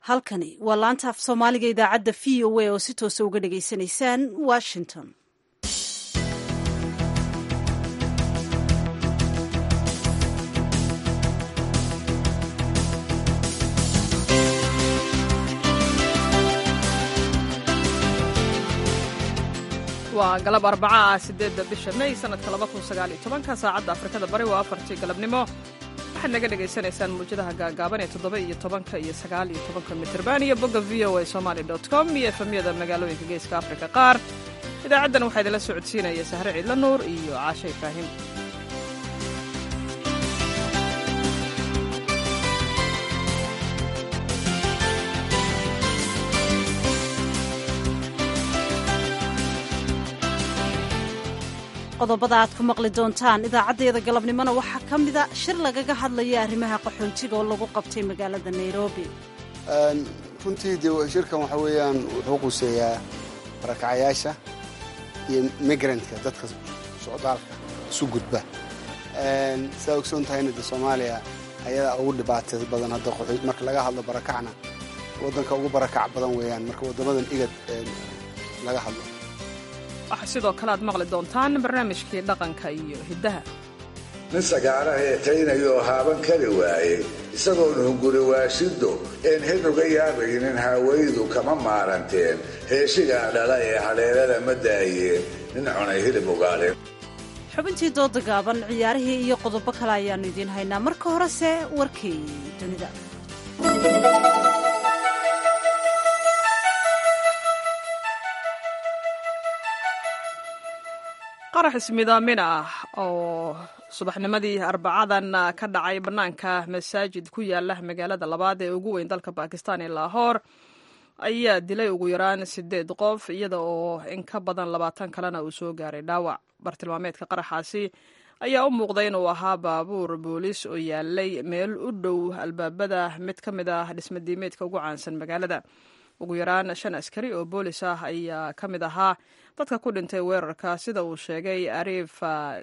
halkani waa laanta af soomaaliga idaacadda v o a oo si toosa uga dhagaysanaysaan washington waa galab arbaca ah sideedda bisha may sanadka laba kun sagaal iyo tobanka saacadda afrikada bari waa afartii galabnimo waxaad naga dhagaysanaysaan muwjadaha gaagaaban ee toddoba iyo tobanka iyo sagaal iyo tobanka mitirban iyo bogga v o a somaali dot com iyo efemyada magaalooyinka geeska afrika qaar idaacaddan waxaa idinla socodsiinaya sahre ciidla nuur iyo caashe ibraahim qodobada aad ku maqli doontaan idaacaddeeda galabnimona waxaa ka mida shir lagaga hadlaya arrimaha qaxoontiga oo lagu qabtay magaalada nairobi runtii de shirkan waxa weeyaan wuxuu quseeyaa barakacayaasha iyo migrantka dadka socdaalka isu gudba saa ogsoon tahayna de soomaaliya ayadaa ugu dhibaatay badan hadda marka laga hadlo barakacna waddanka ugu barakac badan weeyaan marka waddamadan igad laga hadlo waxaa sidoo kale aad maqli doontaan barnaamijkii dhaqanka iyo hiddaha nin sagaara heetaynayoo haaban kari waayey isagoon hunguri waashiddo een hid uga yaabaynin haawaydu kama maaranteen heeshigaa dhala ee hadheelada ma daayeen nin cunay hilib ugaadhin xubintii dooda gaaban ciyaarihii iyo qodobo kale ayaannu idiin haynaa marka horese warkii dunida qarax ismidaamin ah oo subaxnimadii arbacadan ka dhacay bannaanka masaajid ku yaala magaalada labaad ee ugu weyn dalka bakistan ee laahoor ayaa dilay ugu yaraan sideed qof iyada oo in ka badan labaatan kalena uu soo gaaray dhaawac bartilmaameedka qaraxaasi ayaa u muuqday inuu ahaa baabuur booliis oo yaalay meel u dhow albaabada mid ka mid ah dhismadiimeedka ugu caansan magaalada ugu yaraan shan askari oo boolis ah ayaa ka mid ahaa dadka ku dhintay weerarka sida uu sheegay ariif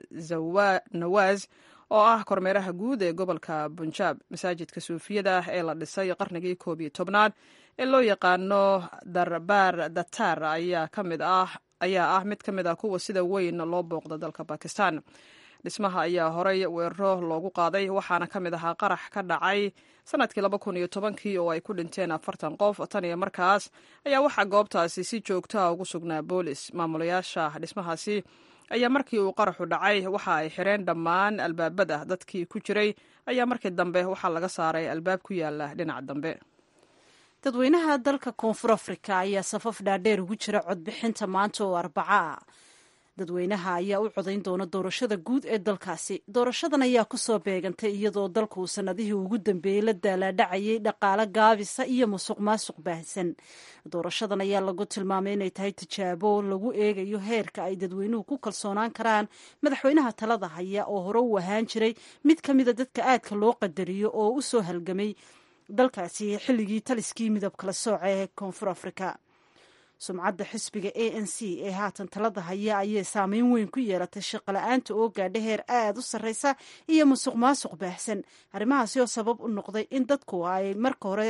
nawaas oo ah kormeeraha guud ee gobolka bunjaab masaajidka suufiyada ee la dhisay qarnigii koob iyo tobnaad ee loo yaqaano darbaar datar ayaa kamid ah ayaa ah mid ka mid ah kuwa sida weyn loo booqda dalka bakistan dhismaha ayaa horay weeraro loogu qaaday waxaana ka mid ahaa qarax ka dhacay sanadkii laba kun iyo tobankii oo ay ku dhinteen afartan qof tan iyo markaas ayaa waxaa goobtaasi si joogtaa ugu sugnaa boolis maamulayaasha dhismahaasi ayaa markii uu qaraxu dhacay waxa ay xireen dhammaan albaabada dadkii ku jiray ayaa markii dambe waxaa laga saaray albaab ku yaala dhinaca dambe dadweynaha dalka koonfur afrika ayaa safaf dhaadheer ugu jira codbixinta maanta oo arbaca ah dadweynaha ayaa u codayn doona doorashada guud ee dalkaasi doorashadan ayaa kusoo beegantay iyadoo dalku sanadihii ugu dambeeyey la daalaadhacayay dhaqaale gaabisa iyo musuq maasuq baahsan doorashadan ayaa lagu tilmaamay inay tahay tijaabo lagu eegayo heerka ay dadweynuhu ku kalsoonaan karaan madaxweynaha talada haya oo hore u ahaan jiray mid ka mida dadka aadka loo qadariyo oo u soo halgamay dalkaasi xilligii taliskii midab kala sooca ee koonfur afrika sumcadda xisbiga a n c ee haatan talada haya ayay saameyn weyn ku yeelatay shaqala-aanta oo gaadha heer aada u sarreysa iyo musuq maasuq baahsan arrimahaasi oo sabab u noqday in dadku ay marka hore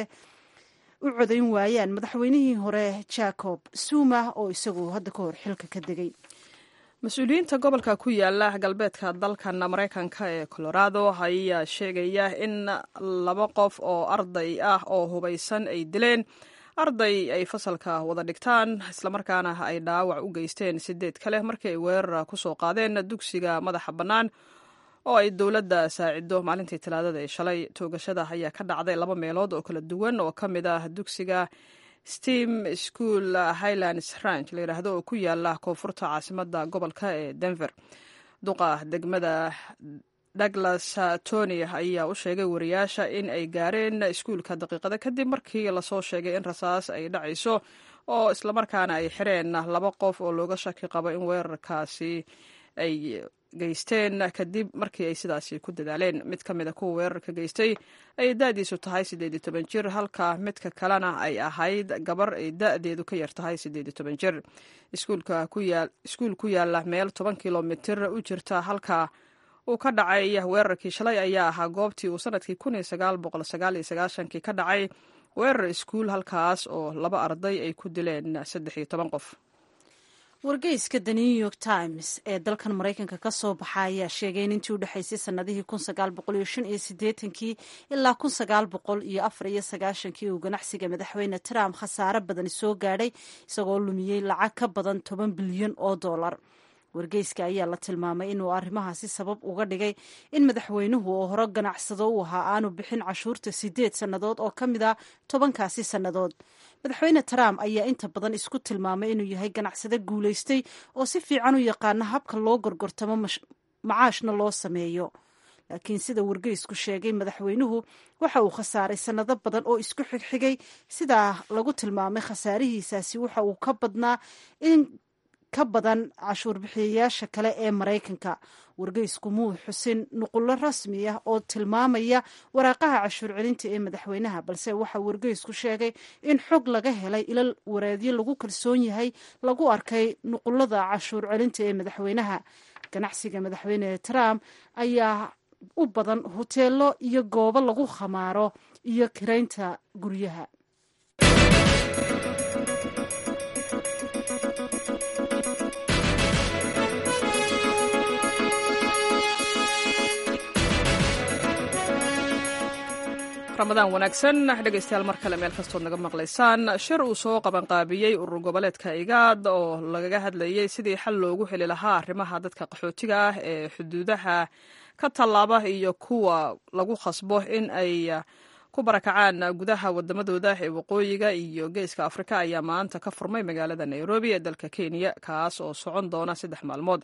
u codayn waayaan madaxweynihii hore jacob zuma oo isagu hadda ka hor xilka ka degay mas-uuliyiinta gobolka ku yaala galbeedka dalkan maraykanka ee colorado ayaa sheegaya in laba qof oo arday ah oo hubaysan ay dileen arday ay fasalka wada dhigtaan islamarkaana ay dhaawac u geysteen sideed kale markii ay weerar ku soo qaadeen dugsiga madaxa bannaan oo ay dowladda saacido maalintii talaadada ee shalay toogashada ayaa ka dhacday laba meelood oo kala duwan oo ka mid ah dugsiga steam school highlands ranch la yidhaahdo oo ku yaala koonfurta caasimada gobolka ee denver duqa degmada douglas tony ayaa u sheegay wariyaasha in ay gaareen iskuulka daqiiqada kadib markii lasoo sheegay in rasaas ay dhacayso oo islamarkaana ay xireen laba qof oo looga shaki qabo in weerarkaasi ay geysteen kadib markii ay sidaasi ku dadaaleen mid ka mid a kuwa weerarka geystay ay da-diisu tahay siddeed iyo toban jir halka midka kalena ay ahayd gabar ay da-deedu ka yar tahay siddeed iyo toban jir iskuul ku yaala meel toban kilomitir u jirta halka uu ka dhacay weerarkii shalay ayaa ahaa goobtii uu sanadkii kun iyo sagaal boqol sagaal iyo sagaashankii ka dhacay weerar iskuul halkaas oo laba arday ay ku dileen saddex iyo toban qof wargeyska the new york times ee dalkan maraykanka ka soo baxa ayaa sheegay in intii u dhexaysay sanadihii kii ilaa kii uu ganacsiga madaxweyne trump khasaare badani soo gaadhay isagoo lumiyey lacag ka badan toban bilyan oo dollar wargeyska ayaa la tilmaamay inuu arrimahaasi sabab uga dhigay in madaxweynuhu oo hore ganacsado u ahaa aanu bixin cashuurta sideed sannadood oo ka mid a tobankaasi sannadood madaxweyne trump ayaa inta badan isku tilmaamay inuu yahay ganacsade guulaystay oo si fiican u yaqaana habka loo gorgortamo macaashna loo sameeyo laakiin sida wargeysku sheegay madaxweynuhu waxa uu khasaaray sannado badan oo isku xigxigay sidaa lagu tilmaamay khasaarihiisaasi waxa uu ka badnaa in ka badan cashuur bixiyayaasha kale ee maraykanka wargeysku muu xusin nuqullo rasmi ah oo tilmaamaya waraaqaha cashuur celinta ee madaxweynaha balse waxa wargeysku sheegay in xog laga helay ilal wareedyo lagu kalsoon yahay lagu arkay nuqullada cashuur celinta ee madaxweynaha ganacsiga madaxweyne trump ayaa u badan hoteelo iyo goobo lagu khamaaro iyo kiraynta guryaha ramadaan wanaagsan dhegaystayaal mar kale meel kastood naga maqlaysaan shir uu soo qabanqaabiyey urur goboleedka igaad oo lagaga hadlayey sidii xal loogu heli lahaa arrimaha dadka qaxootiga ah ee xuduudaha ka tallaaba iyo kuwa lagu khasbo in ay ku barakacaan gudaha wadamadooda ee waqooyiga iyo geeska afrika ayaa maanta ka furmay magaalada nairobi ee dalka kenya kaas oo socon doona saddex maalmood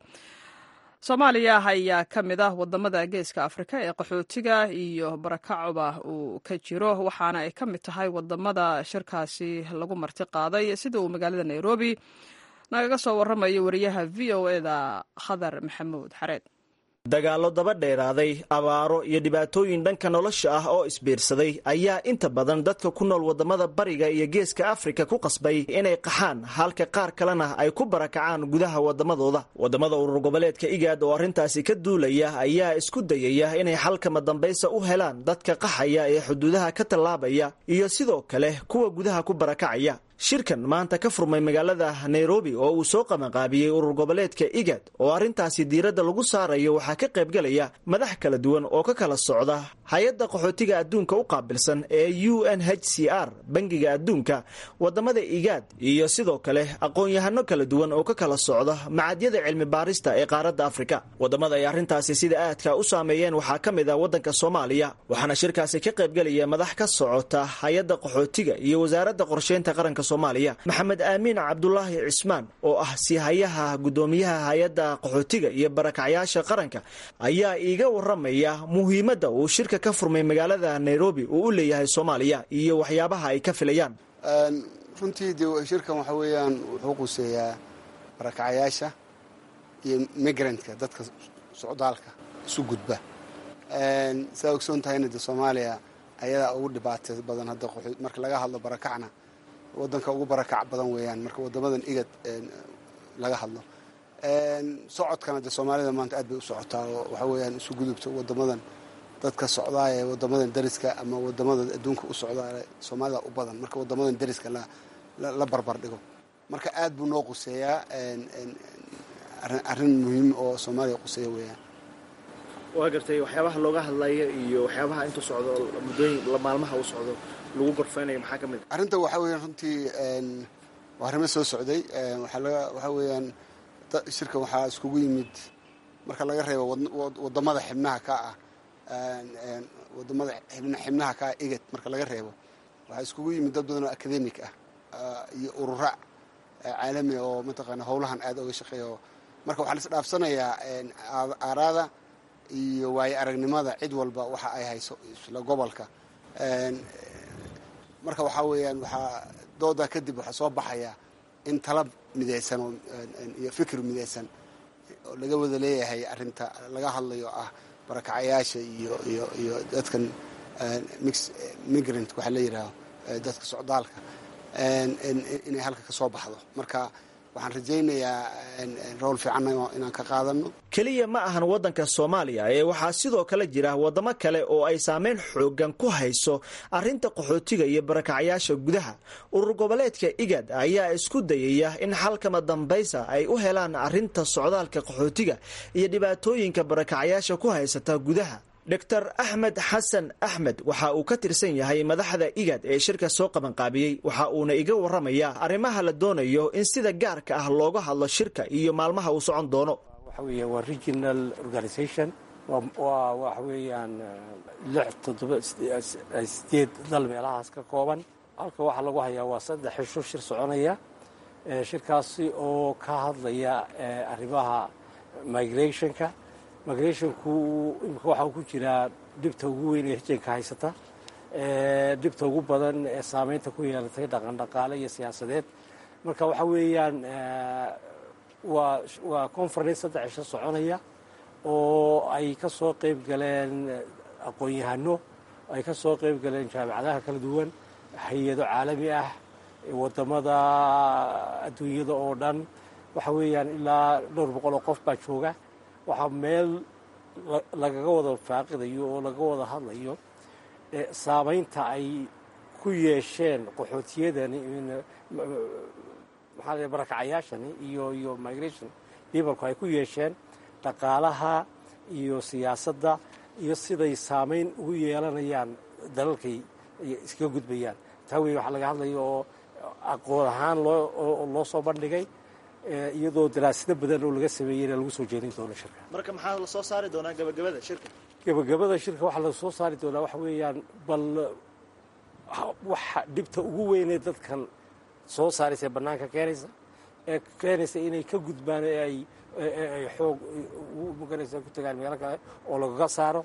soomaaliya ayaa ka mid ah wadamada geeska afrika ee qaxootiga iyo barakacuba uu ka jiro waxaana ay ka mid tahay wadamada shirkaasi lagu marti qaaday sida uu magaalada nairobi nagaga soo waramayo wariyaha v o eda khadar maxamuud xareed dagaallo daba dheeraaday abaaro iyo dhibaatooyin dhanka nolosha ah oo isbiirsaday ayaa inta badan dadka ku nool wadamada bariga iyo geeska afrika ku qasbay inay qaxaan halka qaar kalena ay ku barakacaan gudaha wadamadooda wadamada urur goboleedka igaad oo arrintaasi ka duulaya ayaa isku dayaya inay xalkama dambaysa u helaan dadka qaxaya ee xuduudaha ka tallaabaya iyo sidoo kale kuwa gudaha ku barakacaya shirkan maanta ka furmay magaalada nairobi oo uu soo qabanqaabiyey urur goboleedka igad oo arrintaasi diiradda lagu saarayo waxaa ka qaybgelaya madax kala duwan oo ka kala socda hay-adda qaxootiga adduunka u qaabilsan ee u n h c r bangiga adduunka wadamada igaad iyo sidoo kale aqoon-yahano kala duwan oo ka kala socda macadyada cilmi baarista ee qaaradda afrika wadamada ay arrintaasi sida aadka u saameeyeen waxaa ka mid ah waddanka soomaaliya waxaana shirkaasi ka qaybgelaya madax ka socota hay-adda qaxootiga iyo wasaaradda qorsheynta qaranka maxamed aamiin cabdulaahi cismaan oo ah siihayaha guddoomiyaha hay-adda qaxootiga iyo barakacyaasha qaranka ayaa iiga waramaya muhiimadda uu shirka ka furmay magaalada nairobi uu u leeyahay soomaaliya iyo waxyaabaha ay ka filayaan runtii de shirkan waxa weeyaan wuxuu quseeyaa barakacyaasha iyo migrantka dadka socdaalka isu gudba saa ogsoon tahayna de soomaaliya ayadaa ugu dhibaata badan hadda marka laga hadlo barakacna wadanka ugu barakac badan weeyaan marka wadamadan igad laga hadlo socodkana de soomaalida maanta aad bay u socotaa oo waxa weeyaan isu gudubta wadamadan dadka socdaa ee wadamadan dariska ama wadamada adduunka u socdaa soomaalida u badan marka wadamadan dariska la barbar dhigo marka aad buu noo quseeyaa arrin muhiim oo soomaaliya quseeya weeyaan waa gartay waxyaabaha looga hadlaya iyo waxyaabaha intuu socdo muddooyin maalmaha uu socdo lagu gorfeynayo maxaa ka mid arrinta waxaa weeyaan runtii waa arrimo soo socday waxaa weeyaan shirkan waxaa iskugu yimid marka laga reebo wadamada xibnaha ka ah wadamada xibnaha ka ah igad marka laga reebo waxaa iskugu yimid dad badan oo academic ah iyo urura caalami oo mataqaana howlahan aad oga shaqeeya marka waxaa la isdhaafsanayaa aaraada iyo waayo aragnimada cid walba waxa ay hayso isla gobolka marka waxaa weeyaan waxaa doodaa kadib waxaa soo baxaya in talab midaysan oo iyo fikir midaysan oo laga wada leeyahay arrinta laga hadlayo ah barakacayaasha iyo iyo iyo dadkan mix migrant waxaa la yidhaaho dadka socdaalka inay halka ka soo baxdo marka waxaan rajaynayaa rool fiican inaan ka qaadano keliya ma ahan waddanka soomaaliya ee waxaa sidoo kale jira waddamo kale oo ay saameyn xoogan ku hayso arrinta qaxootiga iyo barakacyaasha gudaha urur goboleedka igad ayaa isku dayaya in xalkama dambaysa ay u helaan arrinta socdaalka qaxootiga iyo dhibaatooyinka barakacyaasha ku haysata gudaha doctor axmed xasan axmed waxa uu ka tirsan yahay madaxda igad ee shirka soo qabanqaabiyey waxa uuna iga waramayaa arrimaha la doonayo in sida gaarka ah looga hadlo shirka iyo maalmaha uu socon doono waxa weeya waa regional organisation waa waxa weeyaan lix toddoba sideed dal meelahaas ka kooban halka waxaa lagu hayaa waa saddex xisho shir soconaya shirkaasi oo ka hadlaya arrimaha migrationka migrationku imika waxaa ku jiraa dhibta ugu weyn ee hijanka haysata dhibta ugu badan ee saameynta ku yeelatay dhaqan dhaqaale iyo siyaasadeed marka waxa weeyaan waa waa conference saddex cisho soconaya oo ay ka soo qayb galeen aqoon-yahano ay ka soo qayb galeen jaamacadaha kala duwan hay-ado caalami ah wadamada adduunyada oo dhan waxa weeyaan ilaa dhowr boqol oo qof baa jooga waxaa meel lagaga wada faaqidayo oo laga wada hadlayo saamaynta ay ku yeesheen qaxootiyadani maxaa la barakacayaashani iyo iyo migration peopleku ay ku yeesheen dhaqaalaha iyo siyaasadda iyo siday saamayn ugu yeelanayaan dalalkay iskaga gudbayaan taa wey waxaa laga hadlaya oo aqoon ahaan loo loo soo bandhigay iyadoo daraasado badan oo laga sameeyeyna lagu soo jeedin doono shirka marka maxaa la soo saari doonaa gabagabada shirka gabagabada shirka waxaa la soo saari doonaa waxa weeyaan bal waxa dhibta ugu weynee dadkan soo saaraysa ee bannaanka keenaysa ee keenaysa inay ka gudbaan ee ay ay xoog maganaysa ku tagaan meelo kale oo lagaga saaro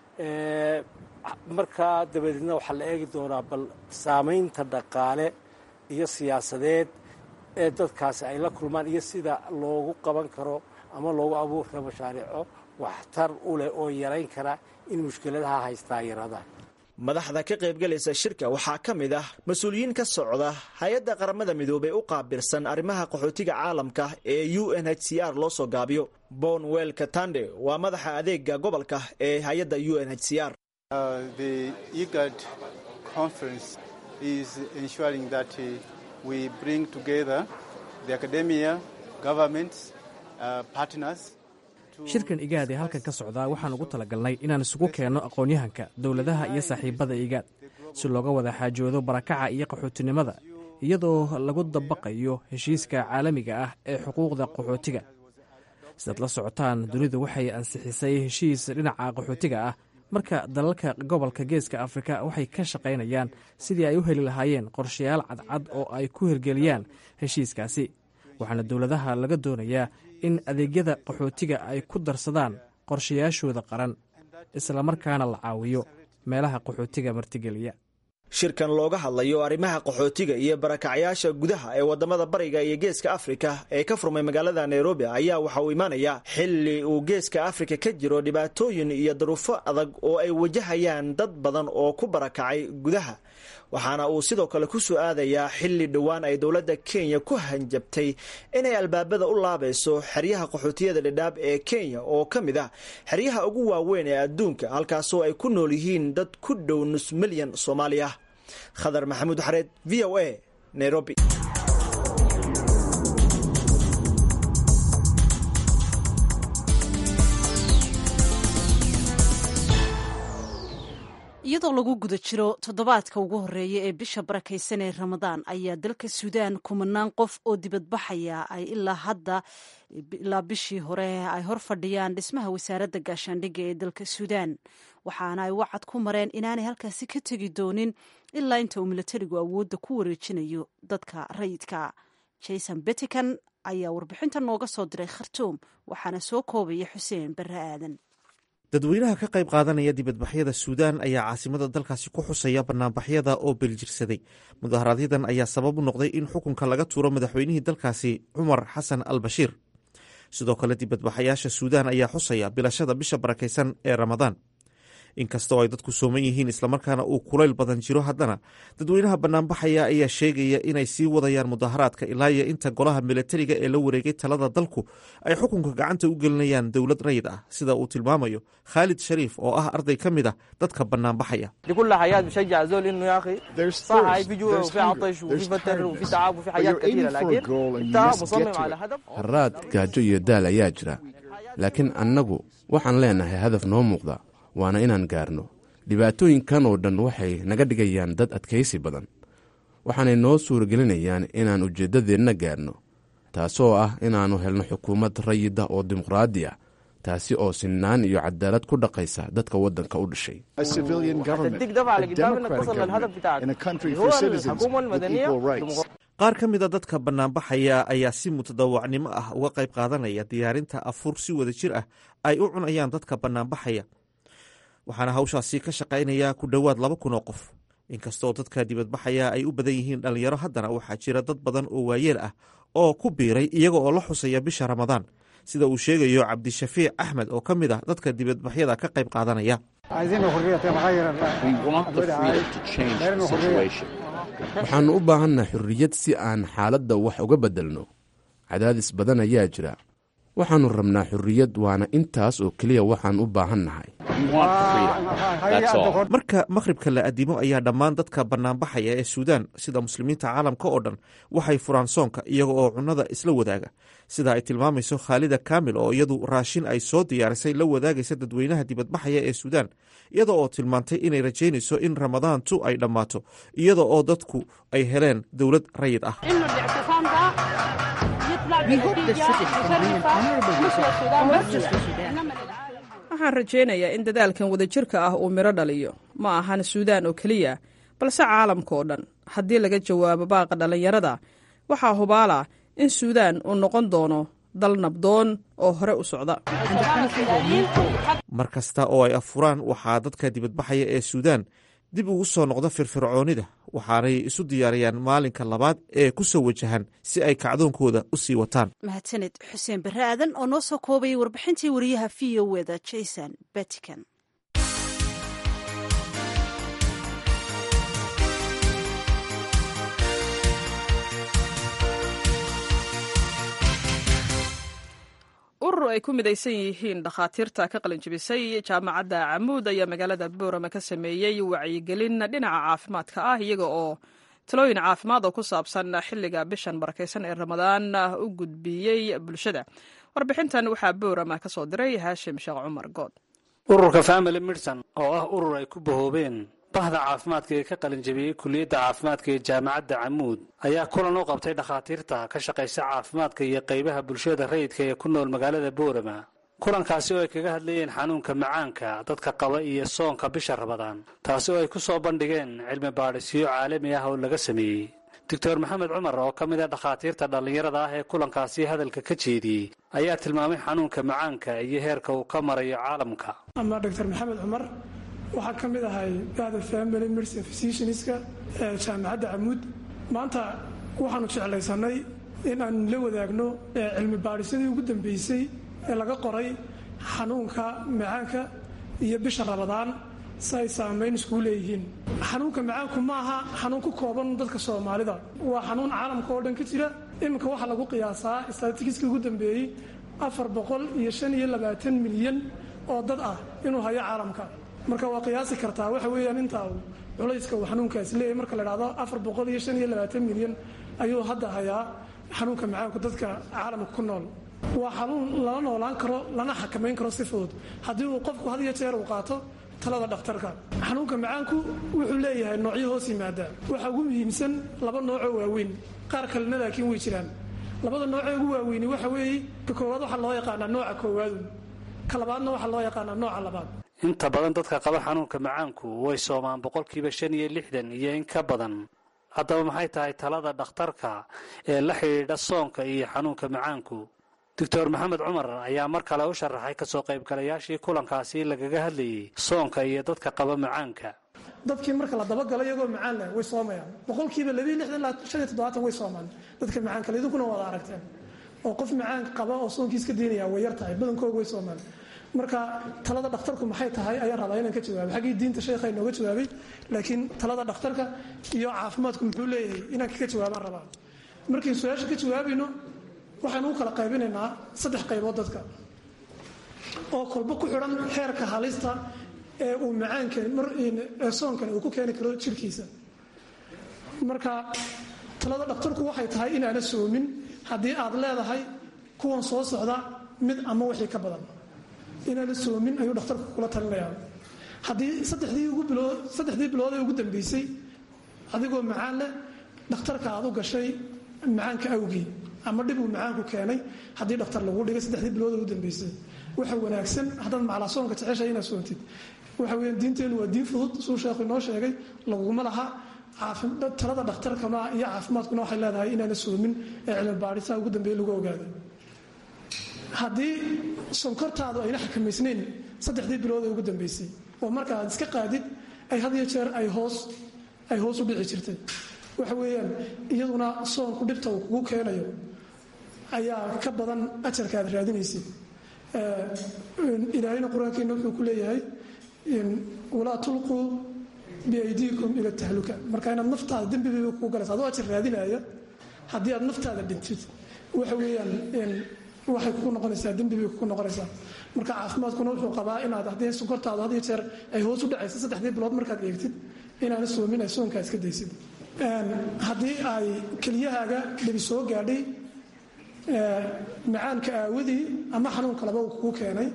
markaa dabadeedna waxaa la eegi doonaa bal saamaynta dhaqaale iyo siyaasadeed ee dadkaasi ay la kulmaan iyo sida loogu qaban karo ama loogu abuuri karo mashaariico waxtar u leh oo yarayn kara in mushkiladaha haystaa yaraadaan madaxda ka qaybgalaysa shirka waxaa ka mid ah mas-uuliyiin ka socda hay-adda qaramada midoobey u qaabilsan arrimaha qaxootiga caalamka ee u n h c r loo soo gaabiyo bonwell katande waa madaxa adeega gobolka ee hay-adda u n h c r we bring together the academia, governments, uh, partners. shirkan igaad ee halkan ka socdaa waxaan ugu talagalnay inaan isugu keenno aqoon-yahanka dowladaha iyo saaxiibada igaad si looga wada xaajoodo barakaca iyo qaxootinimada iyadoo lagu dabaqayo heshiiska caalamiga ah ee xuquuqda qaxootiga sidaad la socotaan dunidu waxay ansixisay heshiis dhinaca qaxootiga ah marka dalalka gobolka geeska afrika waxay ka shaqaynayaan sidii ay u heli lahaayeen qorshayaal cadcad oo ay ku hirgeliyaan heshiiskaasi waxaana dowladaha laga doonayaa in adeegyada qaxootiga ay ku darsadaan qorshayaashooda qaran islamarkaana la caawiyo meelaha qaxootiga martigeliya shirkan looga hadlayo arrimaha qaxootiga iyo barakacyaasha gudaha ee wadamada bariga iyo geeska afrika ee ka furmay magaalada nairobi ayaa waxa uu imaanayaa xili uu geeska afrika ka jiro dhibaatooyin iyo daruufo adag oo ay wajahayaan dad badan oo ku barakacay gudaha waxaana uu sidoo kale ku soo aadayaa xili dhowaan ay dowladda kenya ku hanjabtay inay albaabada u laabayso xeryaha qaxootiyada dhadhaab ee kenya oo ka mid ah xeryaha ugu waaweyn ee adduunka halkaasoo ay ku nool yihiin dad ku dhow nus milyan soomaali ah khadar maxamuud xareed v o a nairobi iyadoo lagu guda jiro toddobaadka ugu horeeya ee bisha barakaysan ee ramadaan ayaa dalka suudaan kumanaan qof oo dibadbaxaya ay ilaa hadda ilaa bishii hore ay hor fadhiyaan dhismaha wasaaradda gaashaandhigga ee dalka suudaan waxaana ay wacad ku mareen inaanay halkaasi ka tegi doonin ilaa inta uu milatarigu awoodda ku wareejinayo dadka rayidka jason betikan ayaa warbixinta nooga soo diray khartuum waxaana soo koobaya xuseen barre aadan dadweynaha ka qayb qaadanaya dibadbaxyada suudaan ayaa caasimada dalkaasi ku xusaya banaanbaxyada oo beljirsaday mudaharaadyaddan ayaa sabab u noqday in xukunka laga tuuro madaxweynihii dalkaasi cumar xasan al bashiir sidoo kale dibadbaxayaasha suudaan ayaa xusaya bilashada bisha barakaysan ee ramadaan inkastoo ay dadku sooman yihiin islamarkaana uu kulayl badan jiro haddana dadweynaha banaanbaxaya ayaa sheegaya inay sii wadayaan mudaharaadka ilaa iyo inta golaha milatariga ee la wareegay talada dalku ay xukunka gacanta u gelinayaan dowlad rayid ah sida uu tilmaamayo khaalid shariif oo ah arday ka mid a dadka banaanbaxaya haraad gaajo iyo daal ayaa jira laakiin annagu waxaan leenahay hadaf noo muuqda waana inaan gaarno dhibaatooyinkan oo dhan waxay naga dhigayaan dad adkaysi badan waxaanay noo suuragelinayaan inaan ujeeddadeenna gaarno taasoo ah inaannu helno xukuumad rayida oo dimuqraadi ah taasi oo sinnaan iyo cadaalad ku dhaqaysa dadka waddanka u dhashay qaar ka mida dadka banaanbaxaya ayaa si mutadawacnimo ah uga qayb qaadanaya diyaarinta afur si wada jir ah ay u cunayaan dadka banaanbaxaya waxaana hawshaasi ka shaqaynaya ku dhowaad laba kun oo qof inkastoo dadka dibadbaxaya ay u badan yihiin dhallinyaro haddana waxaa jira dad badan oo waayeel ah oo ku biiray iyaga oo la xusaya bisha ramadaan sida uu sheegayo cabdishafiic axmed oo ka mid ah dadka dibadbaxyada ka qayb qaadanaya waxaannu u baahannaha xurriyad si aan xaaladda wax uga beddelno cadaadis badan ayaa jira waxaannu rabnaa xurriyad waana intaas oo keliya waxaan u baahannahay marka makhribka la addimo ayaa dhammaan dadka banaanbaxaya ee suudaan sida muslimiinta caalamka oo dhan waxay furaan soonka iyaga oo cunnada isla wadaaga sida ay tilmaamayso khaalida kaamil oo iyadu raashin ay soo diyaarisay la wadaagaysa dadweynaha dibadbaxaya ee suudaan iyada oo tilmaantay inay rajaynayso in ramadaantu ay dhammaato iyada oo dadku ay heleen dowlad rayid ah waxaan rajaynayaa in dadaalkan wadajirka ah uu midho dhaliyo ma ahan suudaan oo keliya balse caalamka oo dhan haddii laga jawaabo baaqa dhallinyarada waxaa hubaala in suudaan uu noqon doono dal nabdoon oo hore u socda mar kasta oo ay afuraan waxaa dadka dibadbaxaya ee suudaan dib ugu soo noqda firfircoonida waxaanay isu diyaariyaan maalinka labaad ee ku soo wajahan si ay kacdoonkooda u sii wataan mahadsaned xuseen barre aadan oo noo soo koobayay warbixintii wariyaha v o weda jason batican urur ay ku midaysan yihiin dhakhaatiirta ka qalinjibisay jaamacadda camuud ayaa magaalada boorama ka sameeyey wacyigelin dhinaca caafimaadka ah iyaga oo talooyin caafimaad oo ku saabsan xilliga bishan barakaysan ee ramadaan u gudbiyey bulshada warbixintan waxaa boorama ka soo diray haashim sheekh cumar good ururka family medicine oo ah urur ay ku bahoobeen bahda caafimaadka ee ka qalinjabiyey kuliyadda caafimaadka ee jaamacadda camuud ayaa kulan u qabtay dhakhaatiirta ka shaqaysa caafimaadka iyo qaybaha bulshada rayidka ee ku nool magaalada boorama kulankaasi oo ay kaga hadlayeen xanuunka macaanka dadka qaba iyo soonka bisha rabadaan taasi oo ay ku soo bandhigeen cilmi baadhisyo caalami ah oo laga sameeyey doctor maxamed cumar oo ka mid a dhakhaatiirta dhallinyarada ah ee kulankaasi hadalka ka jeediyey ayaa tilmaamay xanuunka macaanka iyo heerka uu ka marayo caalamka ama dr maxamed cumar waxaa ka mid ahay bahda family medicine physicianska ee jaamacadda camuud maanta waxaanu jeclaysanay in aan la wadaagno cilmi baadhisyadii ugu dambeysay ee laga qoray xanuunka macaanka iyo bisha rabadaan si ay saamayn iskugu leeyihiin xanuunka macaanku ma aha xanuun ku kooban dadka soomaalida waa xanuun caalamka oo dhan ka jira iminka waxaa lagu qiyaasaa statistiskii ugu dambeeyey afar boqol iyo shan iyo labaatan milyan oo dad ah inuu hayo caalamka marka waa qiyaasi kartaa waxa weeyaan intaa uu culayska uu xanuunkaasi leeyahy marka la dhahdo afar boqol iyo shan iyo labaatan milyan ayuu hadda hayaa xanuunka macaanku dadka caalamka ku nool waa xanuun lala noolaan karo lana xakamayn karo si fudud haddii uu qofku had iyo jeer uu qaato talada dhakhtarka xanuunka macaanku wuxuu leeyahay noocyo hoos yimaada waxaa ugu muhiimsan laba noocoo waaweyn qaar kalena laakiin way jiraan labada noocee ugu waaweyni waxa weeye ka koowaad waxaa loo yaqaanaa nooca koowaadu ka labaadna waxaa loo yaqaanaa nooca labaad inta badan dadka qaba xanuunka macaanku way soomaan boqolkiiba shan iyo lixdan iyo in ka badan haddaba maxay tahay talada dhakhtarka ee la xidhiidha soonka iyo xanuunka macaanku doctor maxamed cumar ayaa mar kale u sharaxay kasoo qaybgalayaashii kulankaasi lagaga hadlayey soonka iyo dadka qaba macaanka dadkii marka la dabagalo iyagoo macaan leh way soomayaan boqolkiiba labiiyo lixdan ilaa shan iyo toddobaatan way soomaan dadka macaanka le idinkuna wada aragteen oo qof macaan qaba oo soonkiis ka diinaya way yar tahay badankooga way soomaan marka talada dhakhtarku maxay tahay ayaan rabaa inaan ka jawaabo xaggii diinta sheekha inooga jawaabay laakiin talada dhakhtarka iyo caafimaadku muxuu leeyahay inaan kaga jawaabaan rabaa markiin su-aasha ka jawaabayno waxaynu u kala qaybinaynaa saddex qaybood dadka oo kolba ku xidhan xeerka halista ee uu macaankan ee soonkani uu ku keeni karo jirhkiisa marka talada dhakhtarku waxay tahay inaana soomin haddii aad leedahay kuwan soo socda mid ama wixii ka badan inaana soomin ayuu dhakhtarku kula talinayaa haddii saddexdii ugu bilood saddexdii bilood ee ugu dambeysay adigoo macaan leh dhakhtarka aad u gashay macaanka awgii ama dhib uu macaanku keenay haddii dhakhtar lagu dhigay saddexdii bilood ee ugu dambeysay waxa wanaagsan haddaad maclaa soonka jeceshahay inaad soontid waxa weeyaan diinteennu waa diin fudud suu sheekhu inoo sheegay laguma laha talada dhakhtarkana iyo caafimaadkuna waxay leedahay inaana soomin ee cilmi baadhisaa ugu dambeeye lagu ogaaday haddii sonkortaadu ayna xakamaysnayn saddexdii bilood ee ugu dambeysay oo marka aad iska qaadid ay had iyo jeer ay hoos ay hoos u dhici jirtay waxa weeyaan iyaduna soonku dhibta uu kugu keenayo ayaa ka badan ajarka aad raadinaysid ilaahayna qur-aankeena wuxuu ku leeyahay walaa tulquu biaydiikum ila tahluka marka inaad naftaada dembibayba kugu galaysa adoo ajar raadinaya haddii aad naftaada dhintid waxa weeyaan waxay kugu noqonaysaa dembi bay kugu noqonaysaa marka caafimaadkuna wuxuu qabaa inaad haddii sonkortaadu had iyo jeer ay hoos u dhacaysa saddexdii bilood markaad eegtid inaana soomin ay soonkaa iska daysid haddii ay keliyahaaga dhibi soo gaadhay macaanka aawadii ama xanuun kaleba uu kugu keenay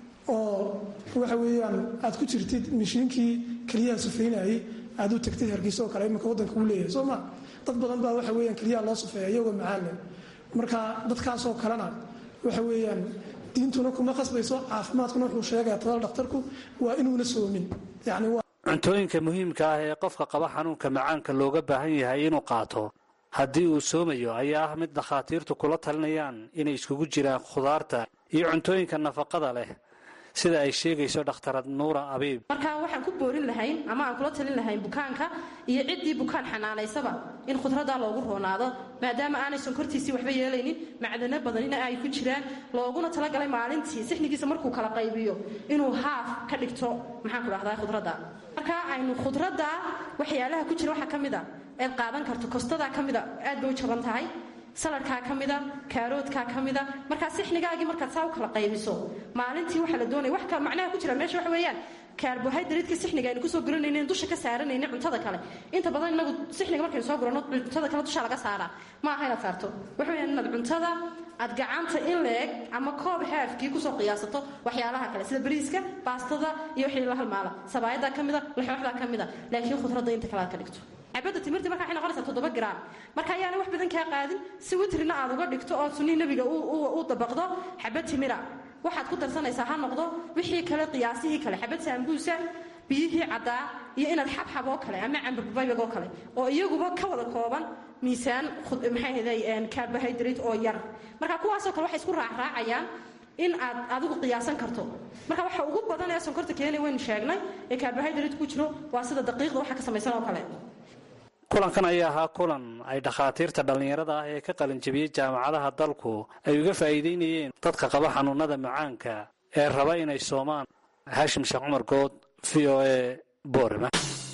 oo waxa weeyaan aad ku jirtid mishiinkii keliyaha sufeynayay aad u tagtid hargeysa oo kale iminka waddanka uu leeyahay soo ma dad badan baa waxa weeyaan keliyaha loo sufeeya iyagoo macaan leh marka dadkaasoo kalena waxa weeyaan diintuna kuma khasbayso caafimaadkuna wuxuu sheegaya talada dhakhtarku waa inuuna soomin yani cuntooyinka muhiimka ah ee qofka qaba xanuunka macaanka looga baahan yahay inuu qaato haddii uu soomayo ayaa ah mid dhakhaatiirtu kula talinayaan inay iskugu jiraan khudaarta iyo cuntooyinka nafaqada leh sida ay sheegayso dhakhtarad nuura abiib marka waxaan ku boorin lahayn ama aan kula talin lahayn bukaanka iyo ciddii bukaan xanaanaysaba in khudraddaa loogu roonaado maadaama aanay sonkortiisii waxba yeelaynin macdano badanina ay ku jiraan looguna talagalay maalintii sixnigiisa markuu kala qaybiyo inuu haaf ka dhigto maxaanku dhahdaa khudradda marka aynu khudradda waxyaalaha ku jira waxaa ka mid a eed qaadan karto kostadaa ka mida aad bay u jaban tahay saladkaa ka mida kaaroodkaa ka mida markaa sixnigaagii markaad saa u kala qaybiso maalintii waxaa la doonaya wax kale macnaha ku jira meesha waxa weeyaan kaarbohaydraytka sixniga aynu kusoo guranaynin dusha ka saaranaynin cuntada kale inta badan inagu sixniga markaynu soo gurano cuntada kale dusha laga saaraa ma aha inaad saarto waxa weeyaan inaad cuntada aad gacanta in leeg ama koob haafkii kusoo qiyaasato waxyaalaha kale sida bariiska baastada iyo wixii la halmaala sabaayadaa ka mida laxooxdaa ka mida laakiin khudradda inta kale aad ka dhigto cabadda timirta marka waxay noqonaysaa toddoba gram marka ayaana wax badan kaa qaadin si witrina aad uga dhigto oo sunnii nebiga u dabaqdo xabad timira waxaad ku darsanaysaa ha noqdo wixii kale qiyaasihii kale xabad saambuusa biyihii caddaa iyo inaad xabxab oo kale ama cambabaybag oo kale oo iyaguba ka wada kooban miisaan maxay carbohydrate oo yar marka kuwaasoo kale waxay isku raacraacayaan in aad adigu qiyaasan karto marka waxa ugu badan ee sonkorta keenay waynu sheegnay ee carbohydrate ku jiro waa sida daqiiqda waxa ka samaysan oo kale kulankan ayaa ahaa kulan ay dhakhaatiirta dhallinyarada ah ee ka qalinjabiyey jaamacadaha dalku ay uga faa'iideynayeen dadka qaba xanuunada macaanka ee raba inay soomaan haashim sheekh cumar good v o e boorima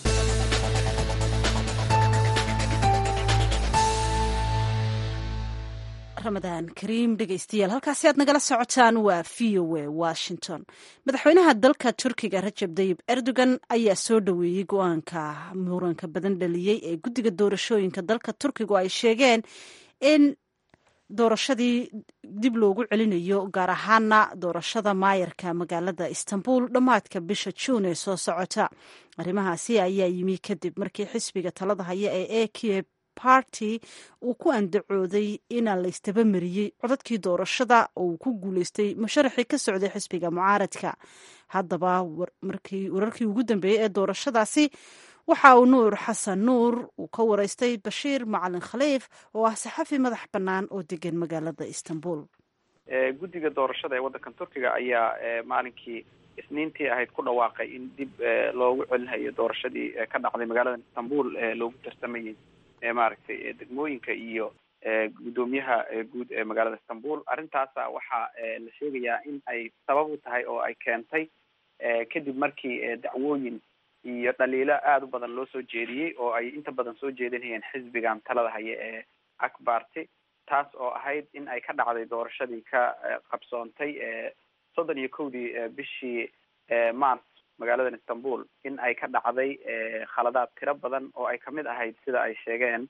ramadaan kariim dhegaystayaal halkaasi aad nagala socotaan waa v o a washington madaxweynaha dalka turkiga rajab dayib erdogan ayaa soo dhoweeyey go-aanka muranka badan dhaliyey ee guddiga doorashooyinka dalka turkigu ay sheegeen in doorashadii dib loogu celinayo gaar ahaana doorashada maayarka magaalada istanbul dhammaadka bisha juun ee soo socota arrimahaasi ayaa yimi kadib markii xisbiga talada haya ee a q party uu ku andacooday inaan la istabamariyey codadkii doorashada oo uu ku guuleystay musharaxii ka socday xisbiga mucaaradka haddaba wararkii ugu dambeeyey ee doorashadaasi waxa uu nuur xasan nuur uu ka wareystay bashiir macalin khaliif oo ah saxafi madax bannaan oo degan magaalada istanbul guddiga doorashada ee waddankan turkiga ayaa maalinkii isniintii ahayd ku dhawaaqay in dib loogu celinayo doorashadii ka dhacday magaalada istanbul loogu tartamayey maaragtay degmooyinka iyo guddoomiyaha guud ee magaalada istanbul arrintaasa waxaa la sheegayaa in ay sabab u tahay oo ay keentay kadib markii dacwooyin iyo dhaliilo aada u badan loo soo jeediyey oo ay inta badan soo jeedinayeen xisbigan talada haya ee akbarty taas oo ahayd in ay ka dhacday doorashadii ka qabsoontay soddon iyo kowdii bishii mars magaaladan istanbul in ay ka dhacday khaladaad tiro badan oo ay kamid ahayd sida ay sheegeen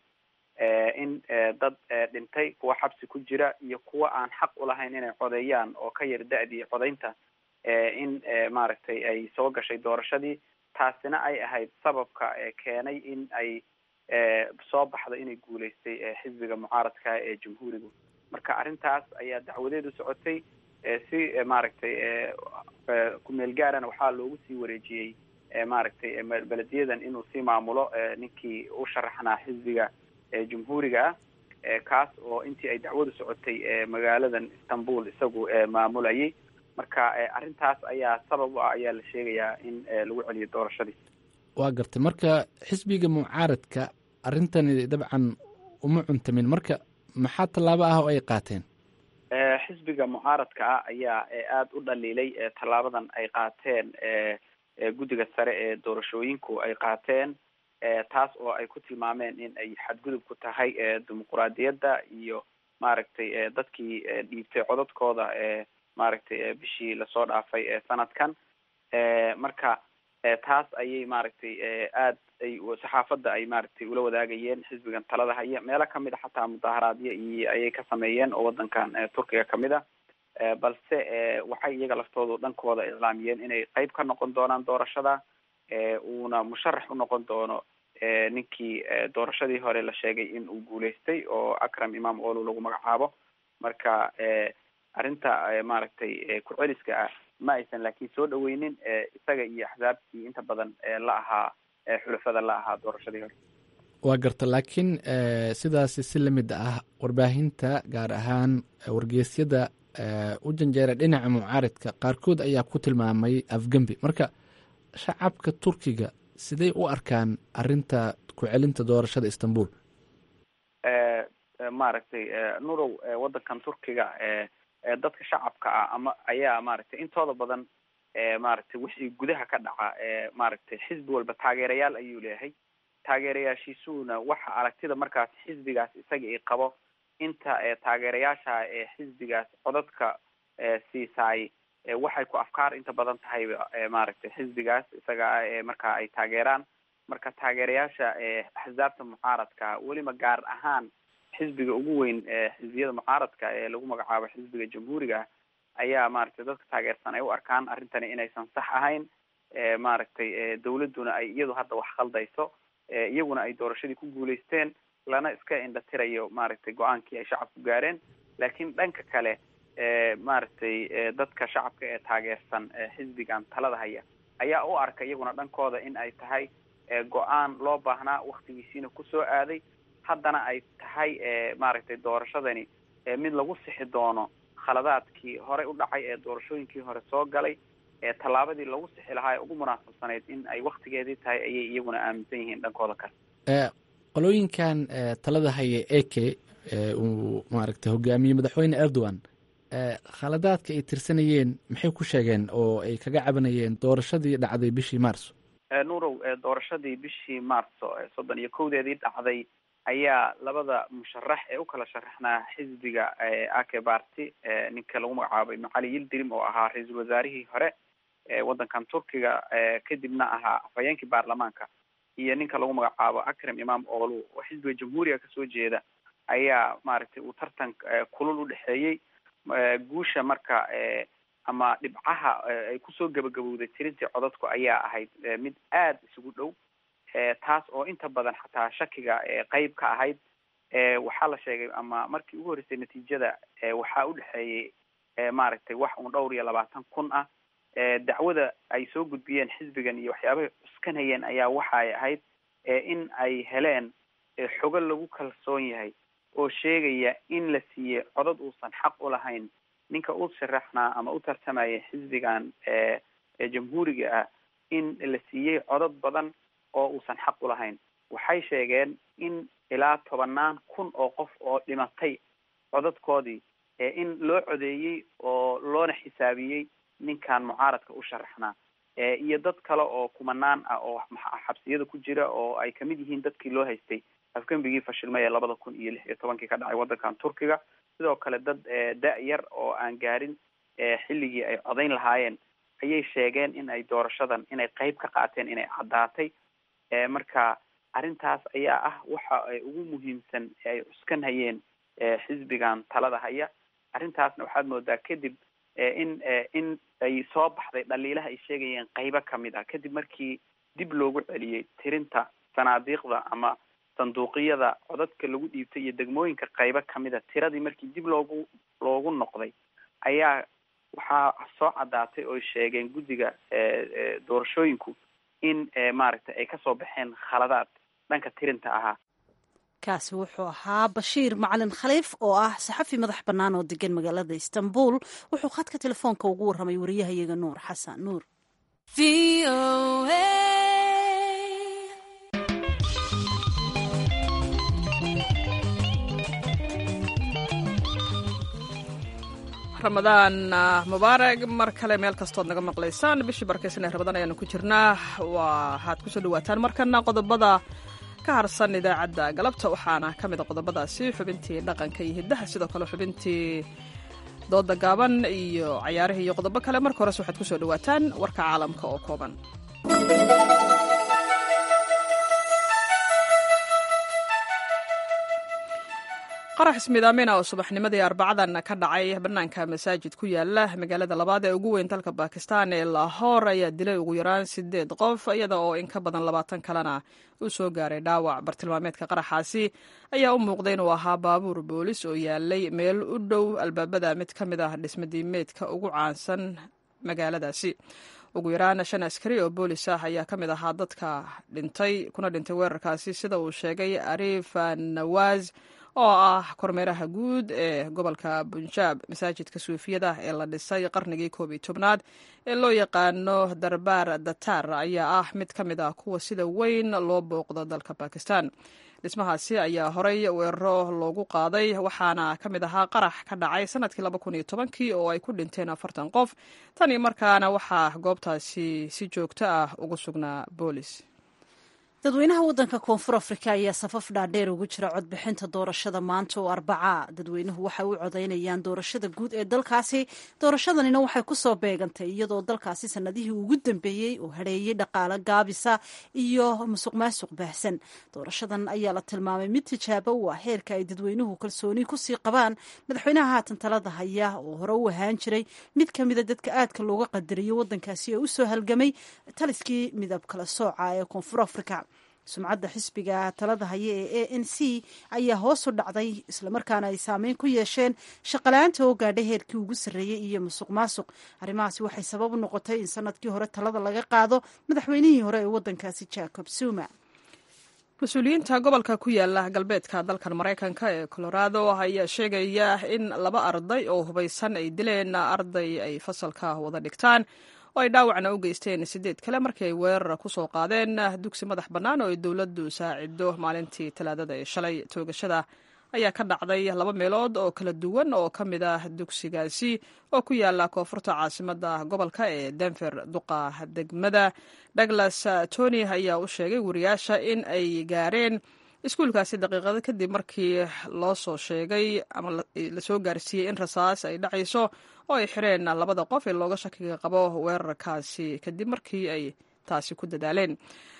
in dad dhintay kuwa xabsi ku jira iyo kuwa aan xaq ulahayn inay codeeyaan oo ka yar da-dii codaynta in maaragtay ay soo gashay doorashadii taasina ay ahayd sababka keenay in ay soo baxdo inay guuleystay xisbiga mucaaradka ee jamhuurigu marka arrintaas ayaa dacwadeedu socotay si maaragtay kumeel gaarana waxaa loogu sii wareejiyey maaragtay belediyadan inuu sii maamulo ninkii u sharaxnaa xisbiga jamhuuriga ah kaas oo intii ay dacwadu socotay magaaladan istanbul isagu maamulayay marka arrintaas ayaa sabab u ah ayaa la sheegayaa in lagu celiyo doorashadii waa gartay marka xisbiga mucaaradka arrintani dabcan uma cuntamin marka maxaa tallaabo ah oo ay qaateen xisbiga mucaaradka ah ayaa aada u dhaliilay tallaabadan ay qaateen guddiga sare ee doorashooyinku ay qaateen taas oo ay ku tilmaameen in ay xadgudub ku tahay dimuquraadiyadda iyo maaragtay dadkii dhiibtay codadkooda maaragtay bishii lasoo dhaafay sanadkan marka taas ayay maaragtay aad ay saxaafadda ay maaragtay ula wadaagayeen xisbigan talada haya meelo kamid a xataa mudaharaadyo iyo ayay ka sameeyeen oo wadankan turkiga kamid a balse waxay iyaga laftoodu dhankooda iclaamiyeen inay qeyb ka noqon doonaan doorashada uuna musharax u noqon doono ninkii doorashadii hore la sheegay in uu guuleystay oo akram imam olu lagu magacaabo marka arrinta maaragtay ku-celiska ah ma aysan laakiin soo dhaweynin isaga iyo axsaabtii inta badan la ahaa xulafada la ahaa doorashadii hore waa garta laakiin sidaasi si lamid ah warbaahinta gaar ahaan wargeysyada u janjeera dhinaca mucaaridka qaarkood ayaa ku tilmaamay afgembi marka shacabka turkiga siday u arkaan arinta ku-celinta doorashada istanbul maaragtay nurow wadankan turkiga dadka shacabka ah ama ayaa maaragtay intooda badan maaragtay wixii gudaha ka dhaca maaragtay xisbi walba taageerayaal ayuu leeyahay taageerayaashiisuuna waxa aragtida markaas xisbigaas isaga i qabo inta taageerayaasha ee xisbigaas codadka siisaay waxay ku afkaar inta badan tahay maaragtay xisbigaas isaga ah marka ay taageeraan marka taageerayaasha axsaabta mucaaradka weliba gaar ahaan xisbiga ugu weyn xisbiyada mucaaradka ee lagu magacaabo xisbiga jamhuuriga ayaa maaragtay dadka taageersan ay u arkaan arrintani inaysan sax ahayn maaragtay dawladduna ay iyadu hadda wax khaldayso iyaguna ay doorashadii ku guuleysteen lana iska indhatirayo maaragtay go-aankii ay shacabku gaareen laakiin dhanka kale maaragtay dadka shacabka ee taageersan xisbigan talada haya ayaa u arka iyaguna dhankooda in ay tahay go-aan loo baahnaa waktigiisiina kusoo aaday haddana ay tahay maaragtay doorashadani mid lagu sixi doono khaladaadkii horey u dhacay ee doorashooyinkii hore soo galay ee tallaabadii lagu sixi lahaa ee ugu munaasabsanayd in ay waktigeedii tahay ayay iyaguna aaminsan yihiin dhankooda kale qolooyinkan talada haya eke uu maaragtay hogaamiyey madaxweyne erdogan khaladaadka ay tirsanayeen maxay ku sheegeen oo ay kaga cabanayeen doorashadii dhacday bishii marso nurow doorashadii bishii marso soddon iyo kowdeedii dhacday ayaa labada musharax ee u kala sharaxnaa xisbiga ake barty ninka lagu magacaabay macali yildirim oo ahaa ra-iisul wasaarihii hore ewaddankan turkiga kadibna ahaa afhayeenkii baarlamaanka iyo ninka lagu magacaabo akram imam olu oo xisbiga jamhuuriga kasoo jeeda ayaa maaragtay uu tartan kulul u dhexeeyey guusha marka ama dhibcaha ay kusoo gabagabowday tirintii codadku ayaa ahayd mid aada isugu dhow taas oo inta badan xataa shakiga qeyb ka ahayd waxaa la sheegay ama markii ugu horreysay natiijada waxaa u dhexeeyey maaragtay wax uun dhowr iyo labaatan kun ah dacwada ay soo gudbiyeen xisbigan iyo waxyaabahay cuskanayeen ayaa waxa ay ahayd in ay heleen xogo lagu kalsoon yahay oo sheegaya in la siiyey codad uusan xaq u lahayn ninka u sharaxnaa ama u tartamaya xisbigan jamhuuriga ah in la siiyey codad badan oo uusan xaq u lahayn waxay sheegeen in ilaa tobanaan kun oo qof oo dhimatay codadkoodii in loo codeeyey oo loona xisaabiyey ninkan mucaaradka u sharaxnaa iyo dad kale oo kumanaan ah oo xabsiyada ku jira oo ay kamid yihiin dadkii loo haystay afgembigii fashilmay ee labada kun iyo lix iyo tobankii ka dhacay waddankan turkiga sidoo kale dad da-yar oo aan gaarin xilligii ay codayn lahaayeen ayay sheegeen in ay doorashadan inay qeyb ka qaateen inay caddaatay marka arrintaas ayaa ah waxa ay ugu muhiimsan ay cuskan hayeen xisbigan talada haya arrintaasna waxaad moodaa kadib in in ay soo baxday dhaliilaha ay sheegayeen qeybo kamid ah kadib markii dib loogu celiyey tirinta sanaadiiqda ama sanduuqiyada codadka lagu dhiibtay iyo degmooyinka qeybo kamid a tiradii markii dib loogu loogu noqday ayaa waxaa soo caddaatay oo sheegeen guddiga doorashooyinku in maaragtay ay kasoo baxeen khaladaad dhanka tirinta ahaa kaasi wuxuu ahaa bashiir macalin khaliif oo ah saxafi madax bannaan oo degan magaalada istanbul wuxuu khadka telefoonka ugu warramay wariyahayaga nuur xasan nuur ramadaan mubaarag mar kale meel kastood naga maqlaysaan bishii barkaysan ee ramadaan ayaanu ku jirnaa waxaad kusoo dhawaataan markana qodobada ka harsan idaacadda galabta waxaana ka mid a qodobadaasi xubintii dhaqanka iyo hiddaha sidoo kale xubintii dooda gaaban iyo cayaarihii iyo qodobo kale marka hores waxaad kusoo dhawaataan warka caalamka oo kooban qarax ismiidaamina oo subaxnimadii arbacadan ka dhacay bannaanka masaajid ku yaala magaalada labaad ee ugu weyn dalka bakistan ee lahoor ayaa dilay ugu yaraan sideed qof iyada oo in ka badan labaatan kalena uu soo gaaray dhaawac bartilmaameedka qaraxaasi ayaa u muuqday inuu ahaa baabuur boolis oo yaalay meel u dhow albaabada mid ka mid ah dhismadiimeedka ugu caansan magaaladaasi ugu yaraan shan askari oo boolis ah ayaa ka mid ahaa dadka dhintay kuna dhintay weerarkaasi sida uu sheegay ariif nawaas oo ah kormeeraha guud ee gobolka bunjaab masaajidka suufiyada ee la dhisay qarnigii koob iyo tobnaad ee loo yaqaano darbaar datar ayaa ah mid ka mid ah kuwa sida weyn loo booqdo dalka bakistan dhismahaasi ayaa horey weeraro loogu qaaday waxaana ka mid ahaa qarax ka dhacay sanadkii laba kun iyo tobankii oo ay ku dhinteen afartan qof tan iyo markaana waxaa goobtaasi si joogto ah ugu sugnaa boolis dadweynaha waddanka koonfur afrika ayaa safaf dhaadheer ugu jira codbixinta doorashada maanta oo arbacaa dadweynuhu waxay u codaynayaan doorashada guud ee dalkaasi doorashadanina waxay kusoo beegantay iyadoo dalkaasi sanadihii ugu dambeeyey oo hadheeyey dhaqaale gaabisa iyo musuq maasuq baahsan doorashadan ayaa la tilmaamay mid tijaabo u ah heerka ay dadweynuhu kalsooni kusii qabaan madaxweynaha haatan talada haya oo hore u ahaan jiray mid ka mida dadka aadka looga qadariyo waddankaasi ee usoo halgamay taliskii midab kala sooca ee koonfur afrika sumcadda xisbiga talada haya ee a n c ayaa hoosu dhacday islamarkaana ay saameyn ku yeesheen shaqala-aanta oo gaadhay heerkii ugu sarreeyey iyo musuq maasuq arrimahaasi waxay sabab u noqotay in sanadkii hore talada laga qaado madaxweynihii hore ee waddankaasi jacob zuma mas-uuliyiinta gobolka ku yaala galbeedka dalkan maraykanka ee colorado ayaa sheegaya in laba arday oo hubaysan ay dileen arday ay fasalka wada dhigtaan oo ay dhaawacna u geysteen sideed kale markii ay weerar ku soo qaadeen dugsi madax bannaan oo ay dowladdu saacido maalintii talaadada ee shalay toogashada ayaa ka dhacday laba meelood oo kala duwan oo ka mid ah dugsigaasi oo ku yaala koonfurta caasimadda gobolka ee denver duqa degmada douglas tony ayaa u sheegay wariyaasha in ay gaareen iskuulkaasi daqiiqado kadib markii loo soo sheegay ama lasoo gaarsiiyey in rasaas ay dhacayso oo ay xireen labada qof ee looga shakiga qabo weerarkaasi kadib markii ay taasi ku dadaaleen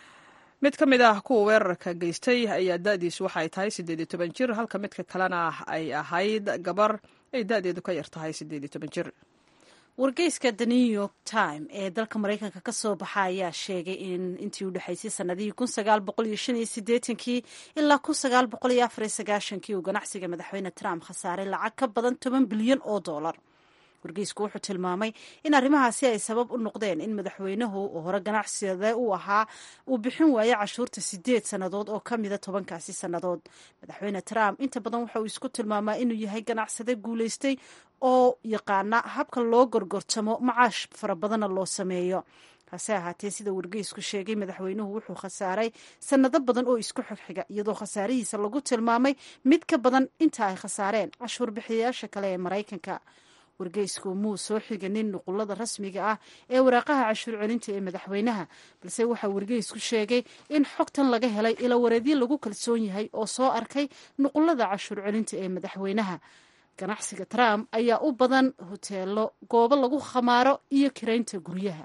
mid ka mid ah kuwa weerarka geystay ayaa da-diisu waxaay tahay siddeed iyo toban jir halka midka kalena ay ahayd gabar ay da-deedu ka yar tahay siddeed iyo toban jir wargeyska the new york time ee dalka maraykanka ka soo baxa ayaa sheegay in intii u dhexaysay sanadihii kun sagaal boqol iyo shan iyo sideetankii ilaa kun sagaal boqol iyo afar iyo sagaashankii uu ganacsiga madaxweyne trump khasaaray lacag ka badan toban bilyan oo dollar wargeysku wuxuu tilmaamay in arrimahaasi ay sabab u noqdeen in madaxweynuhu oo hore ganacsade u ahaa uu bixin waayo cashuurta sideed sannadood oo ka mida tobankaasi sannadood madaxweyne trump inta badan waxa uu isku tilmaamaa inuu yahay ganacsade guulaystay oo yaqaana habka loo gorgortamo macaash fara badanna loo sameeyo hase ahaatee sida wargeysku sheegay madaxweynuhu wuxuu khasaaray sannado badan oo isku xigxiga iyadoo khasaarihiisa lagu tilmaamay mid ka badan inta ay khasaareen cashuur bixiyayaasha kale ee maraykanka wargeysku muu soo xiganin nuqulada rasmiga ah ee waraaqaha cashuur celinta ee madaxweynaha balse waxaa wargeysku sheegay in xogtan laga helay ilawareedyo lagu kalsoon yahay oo soo arkay nuqulada cashuur celinta ee madaxweynaha ganacsiga trump ayaa u badan hoteelo goobo lagu khamaaro iyo kiraynta guryaha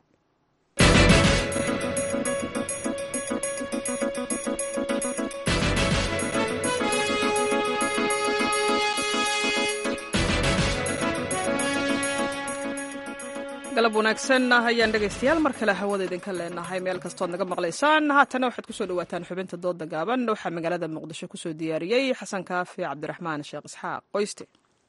galab wanaagsan ayaan dhegaystayaal mar kale hawada idinka leenahay meel kastood naga maqlaysaan haatana waxaad kusoo dhawaataan xubinta dooda gaaban waxaa magaalada muqdisho kusoo diyaariyey xasan kaafi cabdiraxmaan sheekh isxaaq qoyste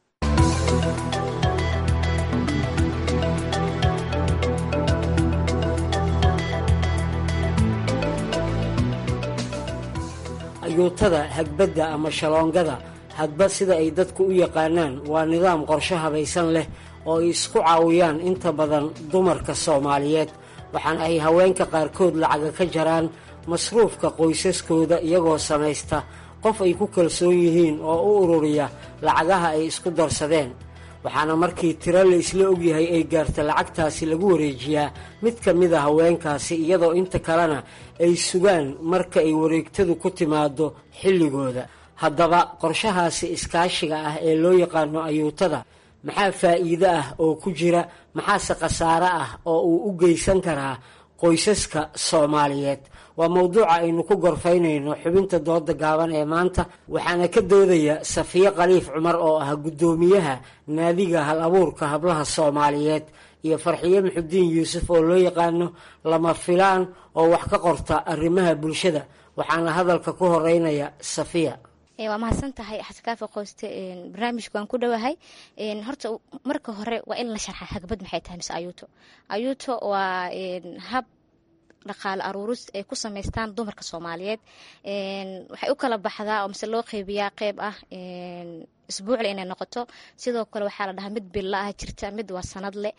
ayuutada hagbadda ama shaloongada hadba sida ay dadku u yaqaanaan waa nidaam qorsho habaysan leh oo ay isku caawiyaan inta badan dumarka soomaaliyeed waxaana ay haweenka qaarkood lacaga ka jaraan masruufka qoysaskooda iyagoo samaysta qof ay ku kalsoon yihiin oo u ururiya lacagaha ay isku darsadeen waxaana markii tiro la isla ogyahay ay gaarta lacagtaasi lagu wareejiyaa mid ka mid a haweenkaasi iyadoo inta kalena ay sugaan marka ay wareegtadu ku timaado xilligooda haddaba qorshahaasi iskaashiga ah ee loo yaqaano ayuutada maxaa faa'iido ah oo ku jira maxaase khasaare ah oo uu u geysan karaa qoysaska soomaaliyeed waa mowduuca aynu ku gorfaynayno xubinta dooda gaaban ee maanta waxaana ka doodaya safiye khaliif cumar oo ah guddoomiyaha naadiga hal abuurka hablaha soomaaliyeed iyo farxiye muxudiin yuusuf oo loo yaqaano lama filaan oo wax ka qorta arrimaha bulshada waxaana hadalka ku horeynaya safiya waa mahadsan tahay xasankaafi qoyste barnaamijka waan ku dhowahay horta marka hore waa in la sharxa hagbad maxay tahay mise ayuuto ayuuto waa hab dhaqaale aruuris ay ku samaystaan dumarka soomaaliyeed waxay u kala baxdaa oo mise loo qeybiyaa qeyb ah isbuucle inay noqoto sidoo kale waxaa la dhahaa mid billa ah jirta mid waa sanadle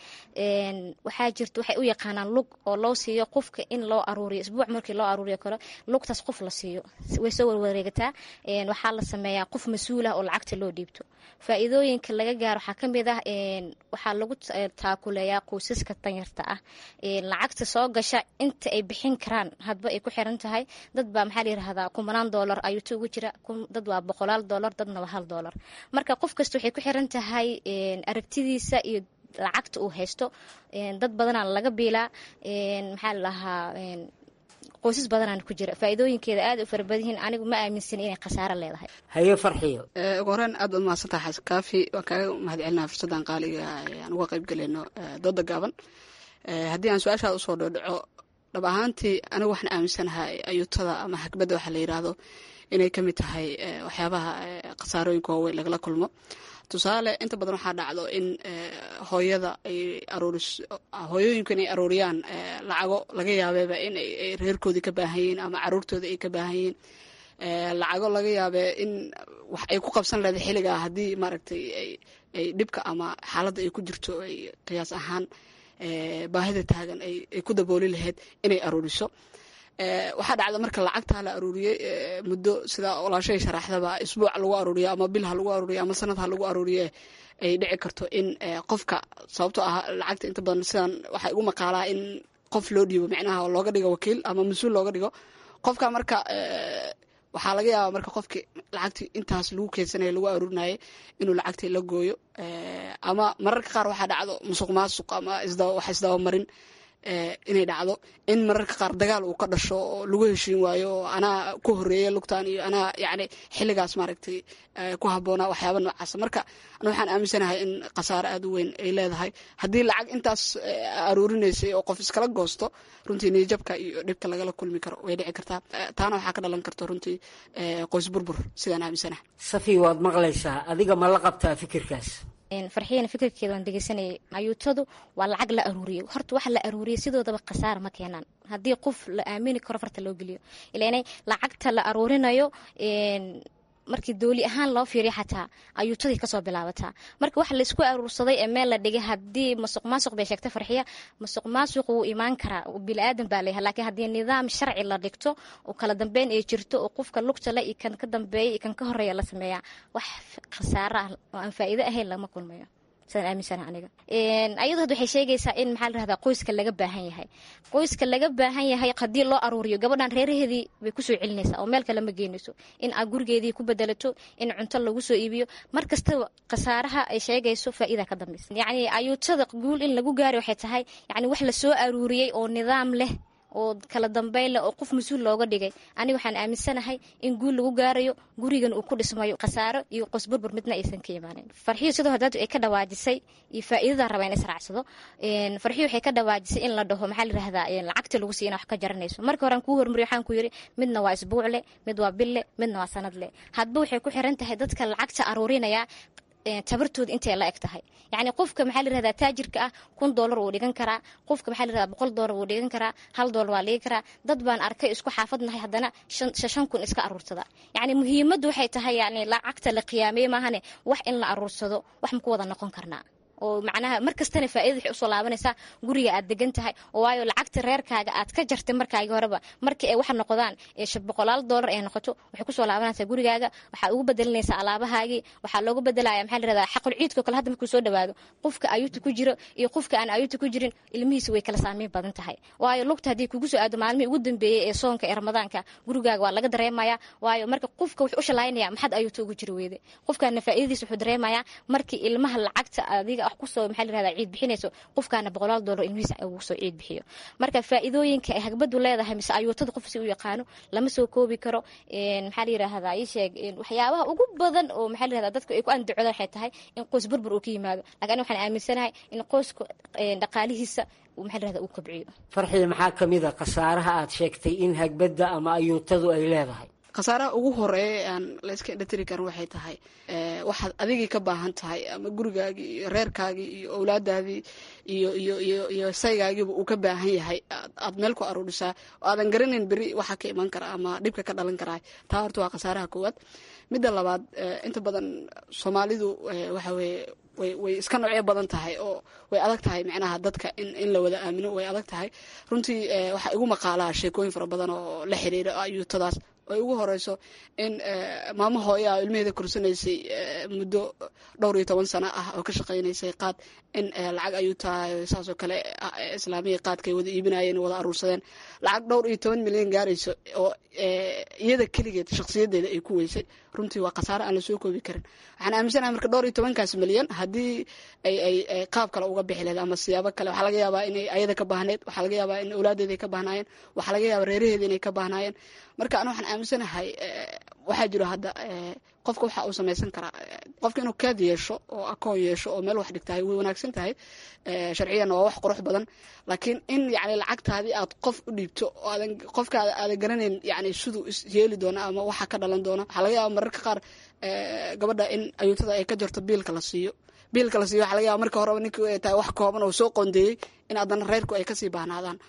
waxaa jirta waxay u yaqaanaan lug oo loo siiyo qofka in loo aruuriyo isbuuc markii loo aruuriyo kale lugtaas qof la siiyo way soo warwareegataa waxaa la sameeyaa qof mas-uul ah oo lacagta loo dhiibto faa'iidooyinka laga gaaro waxaa kamid ah waxaa lagu taakuleeyaa qoysaska danyarta ah lacagta soo gasha inta ay bixin karaan hadba ay ku xiran tahay dad baa maxaa la yirahdaa kumanaan doolar ayuuto ugu jira dad waa boqolaal doolar dadna waa hal doolar marka qof kasta waxay ku xiran tahay aragtidiisa iyo lacagta uu haysto dad badanaa laga biilaa maxaa la dhahaa qoysas badanaan ku jira faa'iidooyinkeeda aad u fara badan yihiin anigu ma aaminsani inay khasaaro leedahay haye farxiyo ugu horeen aad baad mahadsantaha xasan kaafi waan kaaga mahad celinaha fursaddan qaaliga aan uga qayb galayno dooda gaaban haddii aan su-aashaada usoo dhodhaco dhab ahaantii anigu waxaan aaminsanahay ayuutada ama hagbadda waxaa la yidhaahdo inay ka mid tahay waxyaabaha khasaarooyinka waaweyn lagala kulmo tusaale inta badan waxaa dhacdo in hooyada ay aruuris hooyooyinku inay aruuriyaan lacago laga yaabeeba in ay reerkoodii ka baahan yihiin ama caruurtooda ay ka baahan yihiin lacago laga yaabee in wax ay ku qabsan leedahay xilligaa haddii maaragtay ay dhibka ama xaaladda ay ku jirto ay qiyaas ahaan baahida taagan ay ku dabooli lahayd inay aruuriso waxaa dhacda marka lacagtaa la aruuriyey muddo sida olaashahay sharaxdaba isbuuc lagu aruuriyo ama bil ha lagu aruuriyo ama sanad ha lagu aruuriye ay dhici karto in qofka sababtoo ah lacagta inta badan sidan waxaa igu maqaalaa in qof loo dhiibo micnaha looga dhigo wakiil ama mas-uul looga dhigo qofka marka waxaa laga yaabaa marka qofkii lacagtii intaas lagu keedsanaya lagu aruurinayay inuu lacagtii la gooyo ama mararka qaar waxaa dhacdo musuq maasuq ama wax isdabamarin inay dhacdo in mararka qaar dagaal uu ka dhasho oo lagu heshiin waayo oo anaa ku horeeya lugtan iyo anaa yani xilligaas maaragtay ku habboonaa waxyaaba noocaasa marka ana waxaan aaminsanahay in khasaare aad u weyn ay leedahay haddii lacag intaas aruurinaysay oo qof iskala goosto runtii niyajabka iyo dhibka lagala kulmi karo way dhici kartaa taana waxaa ka dhalan karta runtii qoys burbur sidaan aaminsanahay safi waad maqlaysaa adiga ma la qabtaa fikirkaas farxiyana fikirkeeda waan degeysanayay ayuutadu waa lacag la aruuriyo horta waxa la aruuriyay sidoodaba khasaara ma keenaan haddii qof la aamini karo farta loo geliyo ilaanay lacagta la aruurinayo markii dooli ahaan loo fiiriya xataa ayuutadii kasoo bilaabataa marka waxa laisku aruursaday ee meel la dhigay haddii masuq maasuq bay sheegtay farxiya masuq maasuq wuu imaan karaa bili-aadan baa leeyahay laakiin haddii nidaam sharci la dhigto oo kala dambeyn ay jirto oo qofka lugta le iyo kan ka dambeeya iyo kan ka horeeya la sameeyaa wax khasaaro ah oo aan faa'iido ahayn lama kulmayo sidaan aaminsana aniga ayadu hadda waxay sheegaysaa in maxaa la rahdaa qoyska laga baahan yahay qoyska laga baahan yahay haddii loo aruuriyo gabadhan reeraheedii bay kusoo celinaysaa oo meel kale ma geynayso in aad gurigeedii ku bedelato in cunto lagu soo iibiyo mar kastaba khasaaraha ay sheegayso faa'iida ka dambaysa yacni ayuutada guul in lagu gaari waxay tahay yacni wax lasoo aruuriyey oo nidaam leh oo kala dambeyn leh oo qof mas-uul looga dhigay aniga waxaan aaminsanahay in guul lagu gaarayo gurigan uu ku dhismayo khasaaro iyo qosburbur midna aysan ka imaanin farxiyo sidoo hadaadu ay ka dhawaajisay iyo faa'iidada raba in israacsado farxiyo waxay ka dhawaajisay in la dhaho maxaa la yihahdaa lacagta lagu siiya ina wax ka jaranayso marka hore aan kuu hormariyo waxaan ku yidhi midna waa isbuuc leh mid waa bil leh midna waa sanad leh hadba waxay ku xiran tahay dadka lacagta aruurinaya tabartooda intay la eg tahay yacni qofka maxaa la yirahdaa taajirka ah kun doolar wuu dhigan karaa qofka maxaa la yirahdaa boqol doolar wuu dhigan karaa hal doolar waa dhigi karaa dad baan arkay isku xaafadnahay haddana shan shan kun iska aruursada yacni muhiimaddu waxay tahay yacni lacagta la qiyaameye maahane wax in la aruursado wax ma ku wada noqon karnaa oo macnaha mar kastana faa'iida waxay usoo laabanaysaa guriga aad degan tahay oo waayo lacagta reerkaaga aad ka jartay markaagi horeba markii ay waxa noqdaan boqolaal doolar ay noqoto waxay kusoo laabanaysaa gurigaaga waxaa ugu bedelinaysaa alaabahaagii waxaa loogu bedelaya maxaa la yirahdaa xaqul ciidkoo kale hadda markuu soo dhawaado qofka ayuuta ku jiro iyo qofka aan ayuuta ku jirin ilmihiisa way kala saameyn badan tahay waayo lugta haddii kugu soo aado maalmihii ugu dambeeyey ee soonka ee ramadaanka gurigaaga waa laga dareemaya waayo marka qofka wuxuu u shalaynaya maxaad ayuuta ugu jiri weyde qofkaana faa'iidadiisa wuxuu dareemayaa markii ilmaha lacagta adiga wax kusoo maxaa la yirahdaa ciid bixinayso qofkaana boqolaal doolar ilmihiisa ugu soo ciid bixiyo marka faa'iidooyinka ay hagbadu leedahay mise ayuutada qof si u yaqaano lama soo koobi karo maxaa la yirahdaa ii sheeg waxyaabaha ugu badan oo maxaa la yirahdaa dadku ay ku andacodaan waxay tahay in qoys burbur uu ka yimaado laakiin aniga waxaan aaminsanahay in qoyska dhaqaalihiisa maxaa la yirahdaa uu kobciyo farxii maxaa ka mid a khasaaraha aad sheegtay in hagbadda ama ayuutadu ay leedahay khasaaraha ugu horeeya aan layska indhatiri karin waxay tahay waxaad adigii ka baahan tahay ama gurigaagii iyo reerkaagii iyo owlaadaadii iyo iyo iyo iyo saygaagiiba uu ka baahan yahay aad meel ku aruurisaa oo aadan garanayn beri waxa ka iman kara ama dhibka ka dhalan karaa taa horta waa khasaaraha koowaad midda labaad inta badan soomaalidu waxa weeye way way iska noocyo badan tahay oo way adag tahay micnaha dadka in in la wada aamino way adag tahay runtii waxaa igu maqaalaa sheekooyin fara badan oo la xiriira ayuutadaas ay ugu horeyso in maamo hooyaa ilmaheeda korsanaysay muddo dhowr iyo toban sano ah oo ka shaqaynaysay qaad in lacag ayuu tahay saasoo kale islaamiya qaadkay wada iibinayeen wada aruursadeen lacag dhowr iyo toban milyan gaarayso oo iyada keligeed shakhsiyadeeda ay ku weysay runtii waa khasaare aan lasoo koobi karin waxaan aaminsanahay marka dhowr iyo tobankaas milyan haddii ay ay qaab kale uga bixi lahayd ama siyaabo kale waxaa laga yaabaa inay ayada ka baahneed waxaa laga yaabaa in awlaadeeda ay ka baahnaayeen waxaa laga yaabaa reeraheeda inay ka baahnaayeen marka ana waxaan aaminsanahay waxaa jiro hadda qofka waxa uu samaysan karaa qofka inuu kaad yeesho oo akoon yeesho oo meel wax dhigtahay way wanaagsan tahay sharciyanna waa wax qurux badan laakiin in yani lacagtaadii aad qof u dhiibto oo aadan qofkaada aadan garanayn yani siduu is yeeli doona ama waxa ka dhalan doona waxaa laga yaaba mararka qaar gabadha in ayuutada ay ka jarto biilka la siiyo biilka la siiyo waxa laga yaaba marka horeba ninkii ay tahay wax kooban oo soo qoondeeyey in haddana reerku ay kasii baahnaadaan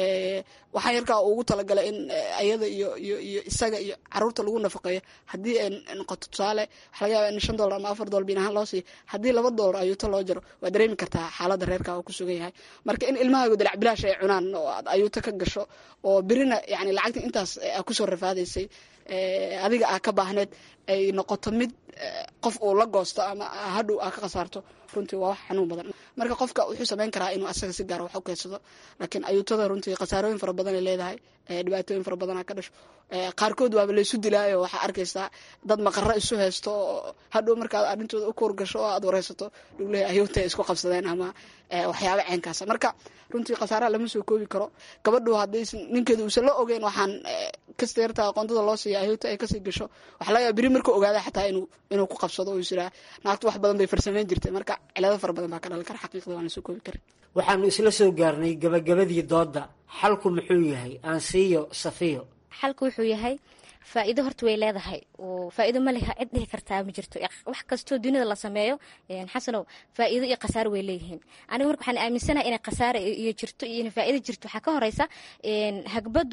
waxaa yarkaa ugu talagalay in ayada iyo iyo iyo isaga iyo caruurta lagu nafaqeeyo haddii ay noqoto tusaale waxaa laga yaaba in shan dollar ama afar dollar biin ahaan loo siiyo haddii laba dollar ayuuto loo jaro waa dareemi kartaa xaaladda reerka uu ku sugan yahay marka in ilmahaagu dalac bilaash ay cunaan oo aad ayuuto ka gasho oo birina yani lacagta intaas aa kusoo rafaadaysay adiga aa ka baahneed ay noqoto mid qof uu la goosto ama hadhow aa ka khasaarto runtii waa wax xanuun badan marka qofka wuxuu samayn karaa inuu asaga si gaara wax u keensado laakiin ayuutada runtii khasaarooyin fara badan ay leedahay dhibaatooyin fara badanaa ka dhasho qaarkood waaba laysu dilaayo waxaa arkaysaa dad maqaro isu haysto oo hadhow markaad arrintooda u kuur gasho oo aad wareysato dhuglehi ayuuta ay isku qabsadeen ama waxyaaba ceenkaasa marka runtii khasaaraha lama soo koobi karo gabadhu hadday ninkeeda uusan la ogeyn waxaan kasta yartaa aqoontada loo siiya ayuuta ay kasii gasho waxaa laga yaaba beri markuu ogaada xataa inuu inuu ku qabsado oo isiraa naagtu wax badan bay farsameyn jirtay marka cilado fara badan baa ka dhalan kara xaqiiqda waan la soo koobi karin waxaanu isla soo gaarnay gabagabadii doodda xalku muxuu yahay aansiiyo safiyo xalku wuxuu yahay faa'iido horta way leedahay oo faa'iido ma leha cid dhihi kartaa ma jirto wax kastoo dunida la sameeyo xasanow faa'iido iyo khasaaro way leeyihiin aniga marka waxaan aaminsanahay inay khasaaro iyo jirto iyo inay faa'iido jirto waxaa ka horeysa hagbaddu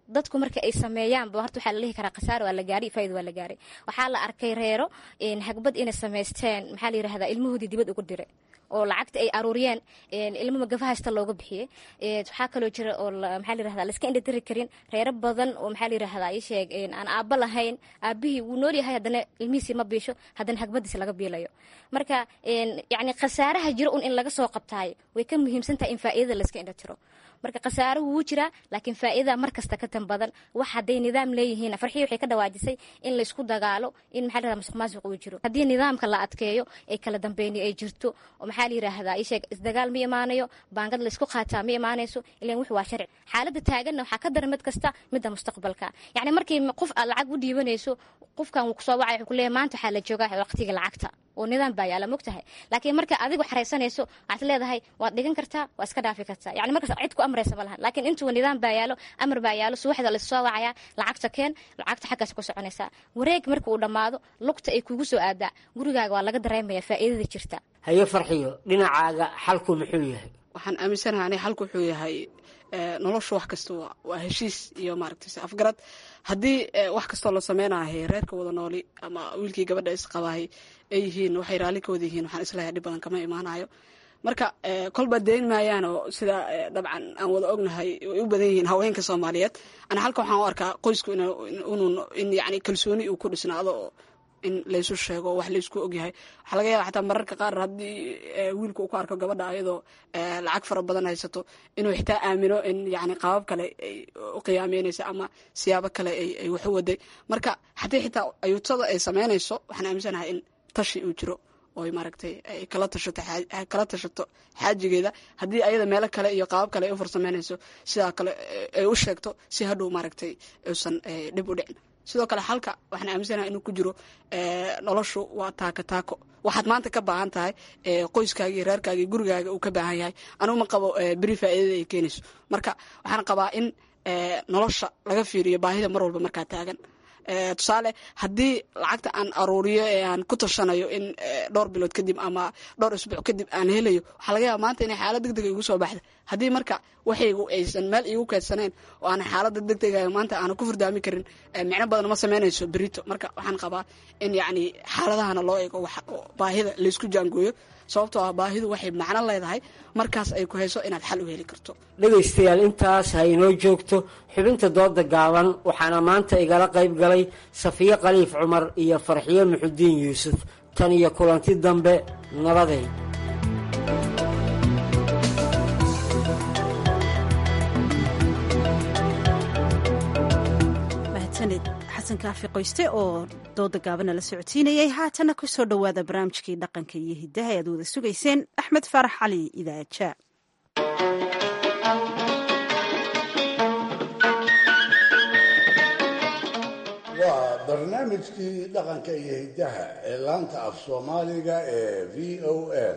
dadku marka ay sameeyaanba horta waxaa la dhihi karaa khasaar waa la gaaray faaid waa la gaaray waxaa la arkay reero hagbad inay samaysteen maxaa la yirahdaa ilmahoodii dibad ugu diray oo lacagta ay aruuriyeen ilmo magafa haysta looga bixiyey waxaa kaloo jira oo maxaa la yirahdaa laiska indhatiri karin reero badan oo maxaa la yirahdaa ii sheeg aan aabba lahayn aabihii wuu nool yahay haddana ilmihiisii ma biisho haddana hagbadiisa laga biilayo marka yacni khasaaraha jiro un in laga soo qabtaayo way ka muhiimsan tahay in faa'iidada laiska indhatiro marka khasaaruhu wuu jiraa laakiin faa'iidada mar kasta ka tan badan wax hadday nidaam leeyihiin farxii waxay ka dhawaajisay in laysku dagaalo in maxaa la yirahdaa masuq maasuq uu jiro haddii nidaamka la adkeeyo ee kala dambeyni ay jirto oo maxaa la yiraahdaa isheeg isdagaal ma imaanayo baangad laysku qaataa ma imaanayso ilan wix waa sharci xaaladda taaganna waxaa ka daran mid kasta midda mustaqbalka yacni markii qof aad lacag u dhiibanayso qofkan wuu kusoo wacay wuxuu kuleeyahay maanta waxaa la joogaa waqtiga lacagta oo nidaam baa yaala mogtahay laakiin marka adigu xaraysanayso waxaad leedahay waad dhigan kartaa waa iska dhaafi kartaa yani markaas cid ku amraysa ma lahan laakiin intuu nidaam baa yaalo amar baa yaalo subaxda laissoo wacaya lacagta keen lacagta xaggaas ku soconaysaa wareeg marka uu dhammaado lugta ay kugu soo aadaa gurigaaga waa laga dareemaya faa'iidada jirta haye farxiyo dhinacaaga xalku muxuu yahay waxaan aaminsanaha ani xalku wuxuu yahay nolosha wax kasta waa heshiis iyo maaragtay afgarad haddii wax kastoo la sameynahay reerka wada nooli ama wiilkii gabadha isqabahay ay yihiin waxay raalli ka wada yihiin waxaan islahay dhib badan kama imaanayo marka kolba dayn maayaan oo sida dabcan aan wada ognahay way u badan yihiin haweenka soomaaliyeed ana halka waxaan u arkaa qoysku in yani kalsooni uu ku dhisnaado oo in laysu sheego wax laysku ogyahay waxaa laga yaaba xataa mararka qaar haddii wiilku uu ku arko gabadha ayadoo lacag fara badan haysato inuu xitaa aamino in yani qaabab kale ay u qiyaameynaysa ama siyaabo kale ay wax u waday marka haddii xitaa ayuutada ay sameynayso waxaan aaminsanahay in tashi uu jiro oo maaragtay ay kala tashato kala tashato xaajigeeda haddii ayada meelo kale iyo qaabab kale ay u farsameynayso sidaa kale ay u sheegto si hadhow maaragtay uusan dhib u dhicin sidoo kale halka waxaan aaminsanaha inuu ku jiro noloshu waa taako taako waxaad maanta ka baahan tahay qoyskaagii reerkaagii gurigaaga uu ka baahan yahay anugu ma qabo beri faa'iidada ay keenayso marka waxaan qabaa in nolosha laga fiiriyo baahida mar walba markaa taagan tusaale haddii lacagta aan aruuriyo ee aan ku tashanayo in dhowr bilood kadib ama dhowr isbuuc kadib aan helayo waxaa laga yaaba maanta inay xaalad degdega igu soo baxda haddii marka waxaygu aysan meel iigu keedsaneen oo aan xaalada degdega maanta aana ku furdaami karin micno badan ma sameynayso berito marka waxaan qabaa in yacni xaaladahana loo eego baahida laysku jaangooyo sababtoo ah baahidu waxay macno leedahay markaas ay ku hayso inaad xal u heli karto dhegaystayaal intaas ha inoo joogto xubinta dooda gaaban waxaana maanta igala qayb galay safiye khaliif cumar iyo farxiyo muxudiin yuusuf tan iyo kulanti dambe nabaday mahadsaned xasan kaafi qoyste oo dooda gaabana la socodsiinayay haatana ku soo dhowaada barnaamijkii dhaqanka iyo hiddaha e aad wada sugayseen axmed faarax cali idaaja waa barnaamijkii dhaqanka iyo hiddaha ee laanta af soomaaliga ee v o a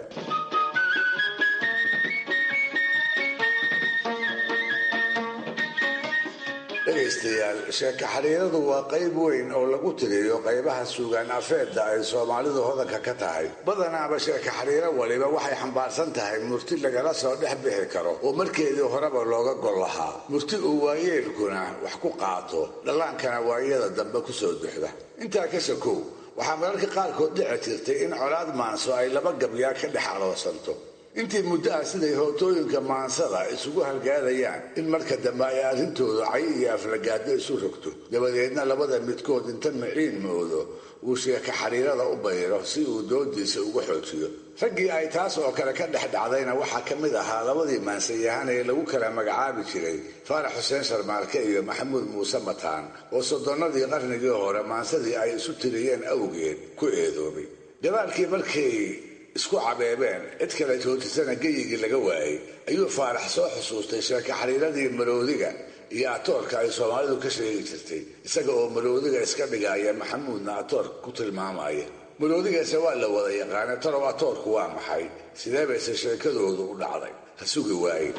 dhegaystayaal sheeko xiriiradu waa qayb weyn oo lagu tiriyo qaybaha suugaan afeedda ay soomaalidu hodanka ka tahay badanaaba sheeko xiriiro waliba waxay xambaarsan tahay murti lagala soo dhex bixi karo oo markeedii horeba looga gol lahaa murti uu waayeelkuna wax ku qaato dhallaankana waayada dambe ku soo duxda intaa ka sakow waxaa mararka qaarkood dhici jirtay in colaad maanso ay laba gabyaa ka dhex aloosanto intii muddo ah siday hootooyinka maansada isugu halgaadayaan in marka dambe ay arrintoodu cay iyo aflagaado isu rogto dabadeedna labada midkood inta miciin moodo uu sheeka xiriirada u bayro si uu doodiisa uga xoojiyo raggii ay taas oo kale ka dhex dhacdayna waxaa ka mid ahaa labadii maansayahan ee lagu kala magacaabi jiray faarax xuseen sharmaarke iyo maxamuud muuse mataan oo soddonnadii qarnigii hore maansadii ay isu tiriyeen awgeed ku eedoobay gadaalkii markay isku cabeebeen cid kale joojisana geyigii laga waayey ayuu faarax soo xusuustay sheeka xiriiradii maroodiga iyo atoorka ay soomaalidu ka sheegi jirtay isaga oo maroodiga iska dhigaya maxamuudna atoor ku tilmaamaya maroodigaase waa la wada yaqaana talow atoorku waa maxay sidee bayse sheekadoodu u dhacday ha sugi waaye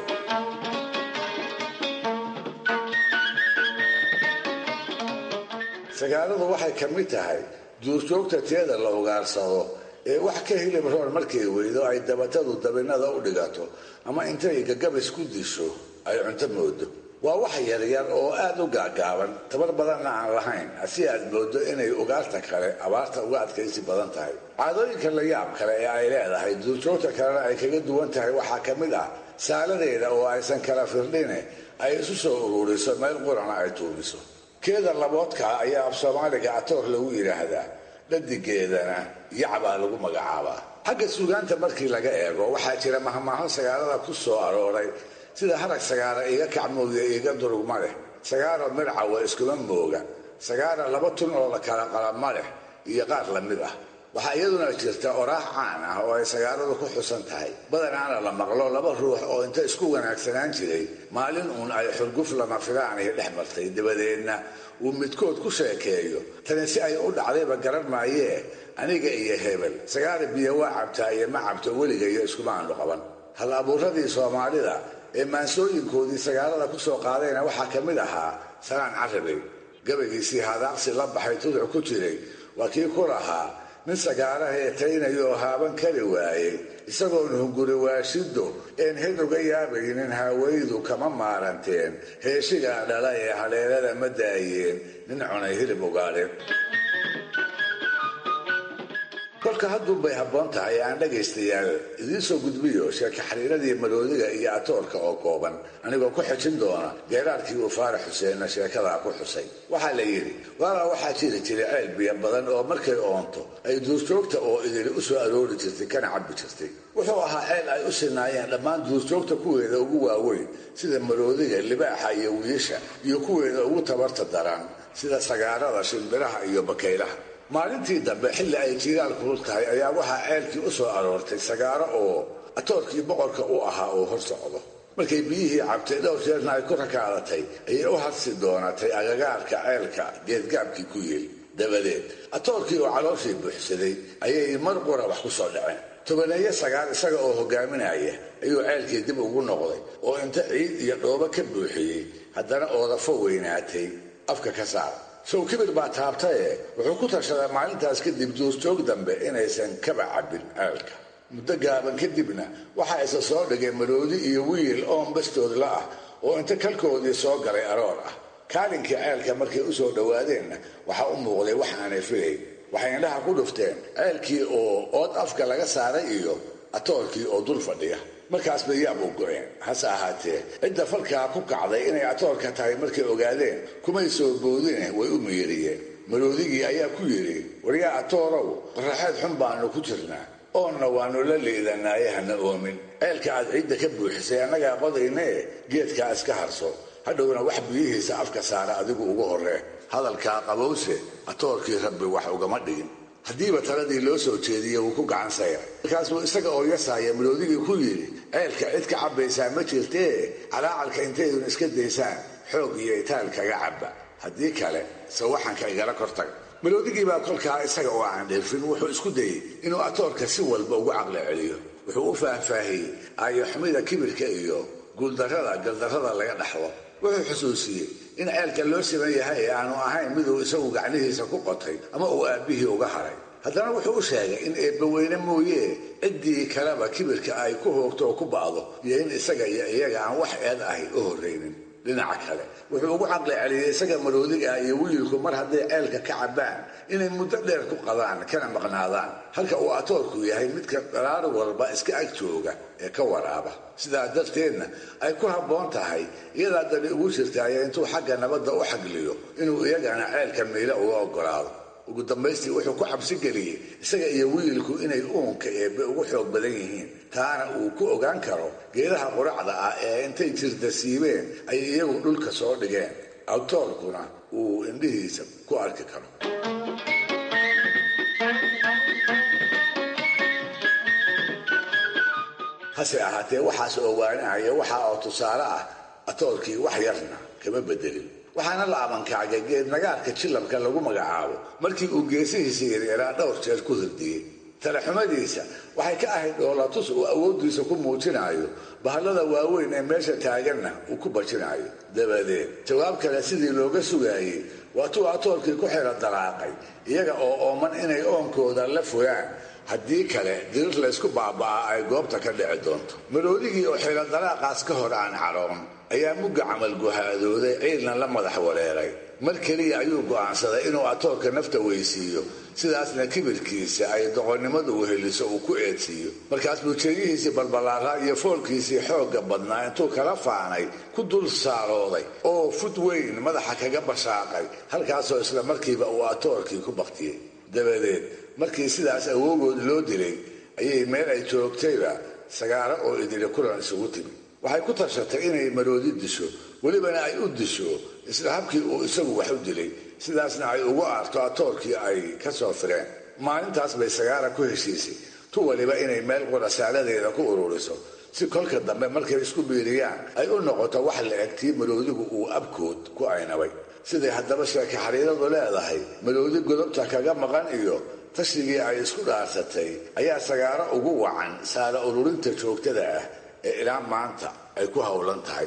sagaaladu waxay ka mid tahay duurjoogta teeda la ugaarsado ee wax ka hilib roor markay weydo ay dabatadu dabinada u dhigato ama intay gagabis ku disho ay cunto moodo waa wax yaryar oo aad u gaagaaban tabar badanna aan lahayn si aad moodo inay ugaarta kale abaarta uga adkaysi badan tahay caadooyinka la yaab kale ee ay leedahay duurjoogta kalena ay kaga duwan tahay waxaa ka mid ah saaladeeda oo aysan kala firdhine ay isu soo ururiso meel qurana ay tuubiso keeda laboodkaa ayaa af soomaaliga atoor lagu yidhaahdaa dhadigeedana yacbaa lagu magacaabaa xagga suugaanta markii laga eego waxaa jira mahmaaho sagaalada ku soo arooray sida harag sagaara iga kacmooya iga durugma leh sagaaro mircawa iskuma mooga sagaara laba tun oo la kala qalama leh iyo qaar la mid ah waxaa iyaduna jirta oraax caan ah oo ay sagaaradu ku xusan tahay badanaana la maqlo laba ruux oo inta isku wanaagsanaan jiray maalin uun ay xurguf lama filaanay dhex martay dabadeedna uu midkood ku sheekeeyo tani si ay u dhacdayba garan maayee aniga iyo hebel sagaara biyo waa cabtaa iyo ma cabto weligayo iskuma aanu qaban hal abuuradii soomaalida ee maansooyinkoodii sagaalada ku soo qaadayna waxaa ka mid ahaa salaan carabey gabaygiisii hadaaqsi la baxay tuduc ku jiray waa kii ku lahaa nin sagaaraha ee taynayoo haaban kari waayey isagoon hunguri waashido een hed uga yaabaynin haawaydu kama maaranteen heeshigaa dhala ee haleelada ma daayeen nin cunay hilib ugaadhin kolka hadduunbay habboon tahay aan dhagaystayaal idiin soo gudbiyo sheeka xariiradii maroodiga iyo atoorka oo kooban anigoo ku xejin doona geeraarkii uu faarax xuseenna sheekadaa ku xusay waxaa la yidhi waalaa waxaa jiri jiray ceel biyo badan oo markay oonto ay duurjoogta oo idili u soo aroori jirtay kana cabbi jirtay wuxuu ahaa ceel ay u sinaayeen dhammaan duurjoogta kuweeda ugu waaweyn sida maroodiga libaaxa iyo wiisha iyo kuweeda ugu tabarta daran sida sagaarada shimbiraha iyo bakaylaha maalintii dambe xilli ay jiiraal kulul tahay ayaa waxaa ceelkii u soo aroortay sagaaro oo atoorkii boqorka u ahaa oo hor socdo markay biyihii cabtay dhowr jeerna ay ku rakaadatay ayay u hadsi doonatay agagaarka ceelka geedgaabkii ku yeel dabadeed atoorkii oo calooshii buuxsaday ayay mar qura wax ku soo dhaceen tobaneeyo sagaal isaga oo hogaaminaya ayuu ceelkii dib ugu noqday oo inta ciid iyo dhoobo ka buuxiyey haddana oodafo weynaatay afka ka saar sow kibir baa taabtaye wuxuu ku tashaday maalintaas kadib duurjoog dambe inaysan kaba cabbin ceelka muddo gaaban kadibna waxaa isa soo dhigay maroodi iyo wiil oon bastoodla ah oo inta kalkoodii soo galay aroor ah kaalinkii ceelka markay u soo dhowaadeenna waxaa u muuqday wax aanay filayn waxay indhaha ku dhufteen ceelkii oo ood afka laga saaray iyo atoorkii oo dul fadhiya markaas bay yaab u go-een hase ahaatee cidda falkaa ku kacday inay atoorka tahay markay ogaadeen kumay soo boodine way u miiriyeen maroodigii ayaa ku yidhi waryaa atoorow qaraxeed xun baanu ku jirnaa oonna waannu la liidanaaye hana oomin ceelka aad ciidda ka buuxisay annagaa qodaynee geedkaa iska harso hadhowna wax biyihiisa afka saara adigu ugu horree hadalkaa qabowse atoorkii rabbi wax ugama dhigin haddiiba taladii loo soo jeediye wuu ku gacan sayray markaasuu isaga oo yasaaya maroodigii ku yidhi ceelka cid ka cabbaysaa ma jirtee calaacalka intaydun iska daysaan xoog iyo itaal kaga cabba haddii kale sawaxanka igala kortaga maroodigii baa kolkaa isaga oo aan dheefin wuxuu isku dayey inuu atoorka si walba ugu caqli celiyo wuxuu u faahfaahiyey aayoxumida kibirka iyo guuldarrada galdarrada laga dhaxlo wuxuu xusuusiyey in ceelka loo siman yahay ee aanu ahayn miduu isagu gacnihiisa ku qotay ama uu aabbihii uga haray haddana wuxuu u sheegay in eebbaweyne mooyee ciddii kaleba kibirka ay ku hoogto oo ku ba'do iyo in isaga iyo iyaga aan wax eed ahi u horraynin dhinaca kale wuxuu ugu caqli celiyey isaga maroodiga iyo wiilku mar hadday ceelka ka cabbaan inay muddo dheer ku qadaan kana maqnaadaan halka uu atoorku yahay midka dharaar walba iska ag jooga ee ka waraaba sidaa darteedna ay ku habboon tahay iyadaa dani ugu jirtaayo intuu xagga nabadda u xagliyo inuu iyagana ceelka miile uga oggolaado ugu dambaystii wuxuu ku cabsi geliyey isaga iyo wiilku inay uunka eebbe ugu xoog badan yihiin taana uu ku ogaan karo geedaha quracda ah ee intay jirda siibeen ay iyagu dhulka soo dhigeen awtoorkuna uu indhihiisa ku arki karo hase ahaatee waxaas ogaanahaya waxa oo tusaale ah atoorkii wax yarna kama bedelin waxaana la abankaagay geed nagaarka jilabka lagu magacaabo markii uu geesihiisa yareeraa dhowr jeer ku hirdiyey talaxumadiisa waxay ka ahayd dhoolatus uu awooddiisa ku muujinayo bahallada waaweyn ee meesha taaganna uu ku bajinayo dabadeed jawaab kale sidii looga sugaayey waatuu atoorkii ku xira dalaaqay iyaga oo ooman inay oonkooda la fogaan haddii kale dirir laysku baaba'aa ay goobta ka dhici doonto maroodigii oo xilo dalaaqaas ka hor aan caroon ayaa mugga camal guhaadooday ciilna la madax wareeray mar keliya ayuu go'aansaday inuu atoorka nafta weysiiyo sidaasna kibirkiisa ay doqonnimadu weheliso uu ku eedsiiyo markaas buu jeeyihiisii balbalaaraa iyo foolkiisii xoogga badnaa intuu kala faanay ku dul saarooday oo fud weyn madaxa kaga bashaaqay halkaasoo isla markiiba uu atoorkii ku baktiyey dabadeed markii sidaas awoogood loo dilay ayay meel ay joogtayba sagaaro oo idili kulan isugu timi waxay ku tashatay inay maroodi disho welibana ay u disho isla habkii uu isagu wax u dilay sidaasna ay ugu aarto atoorkii ay ka soo fireen maalintaas bay sagaara ku heshiisay tu waliba inay meel qurasaaladeeda ku ururiso si kolka dambe markay isku biiriyaan ay u noqoto wax la eg tii maroodigu uu abkood ku aynabay siday haddaba sheeke xariiradu leedahay maroodi godobta kaga maqan iyo tashigii ay isku dhaarsatay ayaa sagaaro ugu wacan saara ururinta joogtada ah ee ilaa maanta ay ku howlan tahay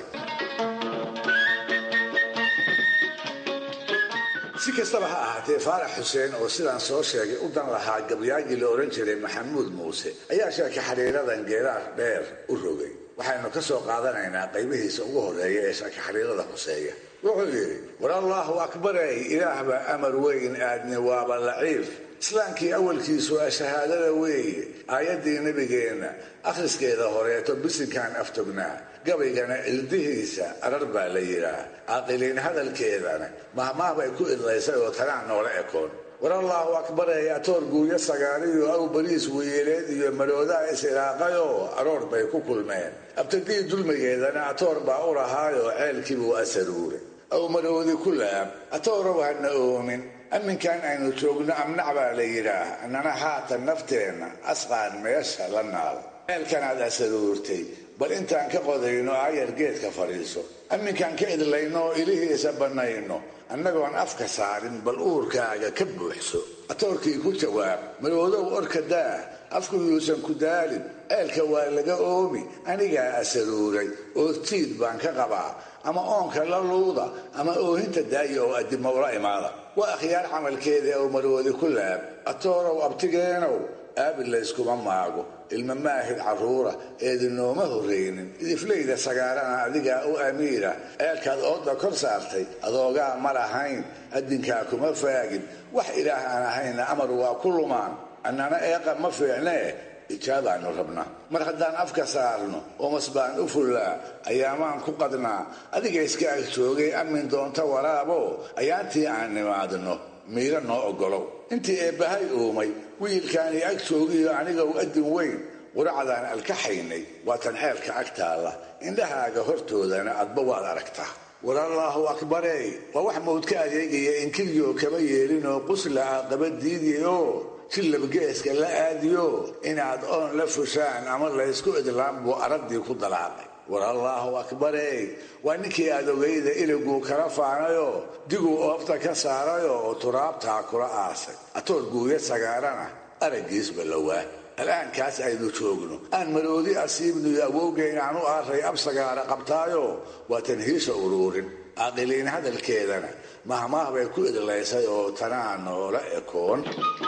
si kastaba ha ahaatee faarax xuseen oo sidaan soo sheegay u dan lahaa gabyaagii la odhan jiray maxamuud muuse ayaa sheeke xariiradan geeraar dheer u rogay waxaynu ka soo qaadanaynaa qaybihiisa ugu horeeya ee sheeke xariirada huseeya wuxuu yidhi war allaahu akbarey ilaahba amar weyn aadni waaba laciif islaamkii awalkiisu a shahaadada weeye aayaddii nebigeenna akhriskeeda horeeto bisinkaan aftognaa gabaygana ildihiisa arar baa la yidhaah caaqiliin hadalkeedana mahmaah bay ku idlaysay oo tanaan noola ekoon war allaahu akbarey atoor guuyo sagaariyo aw bariis weyeeleed iyo maroodaa is-ilaaqayoo aroor bay ku kulmeen abtadii dulmigeedana atoor baa u lahaayoo ceelkiibuu asaruuray aw maroodi ku laab atoorow hana oomin amminkan aynu joogno amnac baa la yidhaah annana haatan nafteenna asqaan meesha la naal ceelkanaad asaruurtay bal intaan ka qodayno aayar geedka fadhiiso amminkaan ka idlayno oo ilihiisa bannayno annagoon afka saarin bal uurkaaga ka buuxso atoorkii ku jawaab maroodow orka daah afku yuusan ku daalin ceelka waa laga oomi anigaa asaruuray oo tiid baan ka qabaa ama oonka la luuda ama oohinta daaya oo addimo ula imaada waa akhyaar camalkeeda oo maroodi ku laab atoorow abtigeenow aabil layskuma maago ilma maahid carruura eedinooma horraynin idiflayda sagaarana adigaa u amiira ceelkaad ooda kor saartay adoogaa ma lahayn addinkaa kuma faagin wax ilaah aan ahayna amar waa ku lumaan annana eeqa ma fiicnee ijaabaannu rabnaa mar haddaan afka saarno oomas baan u fullaa ayaamaan ku qadnaa adiga iska ag joogay amin doonta waraabo ayaantii aan nimaadno miiro noo oggolow intii eebbahay uumay wiilkaanii ag joogiyo anigow addin weyn quracdaan alkaxaynay waatan ceelka ag taalla indhahaaga hortoodana adba waad aragtaa war allaahu akbarey waa wax mawdka adeegaya inkiryo kaba yeelinoo qusla ah qaba diidiyoo jillabgeeska la aadiyo inaad oon la fushaan ama laysku idlaan buu araddii ku dalaaqay war allaahu akbarey waa ninkii aad ogayda iliguu kala faanayoo diguu oobta ka saarayoo oo turaabtaa kula aasay atoor guuya sagaarana araggiisba lowaa al'aankaas aynu joogno aan maroodi asiibniyo awowgeyn aan u aaray ab sagaara qabtaayo waa tanhiisha uruurin caaqiliin hadalkeedana mahmaah bay ku idlaysay oo tanaa noola ekoon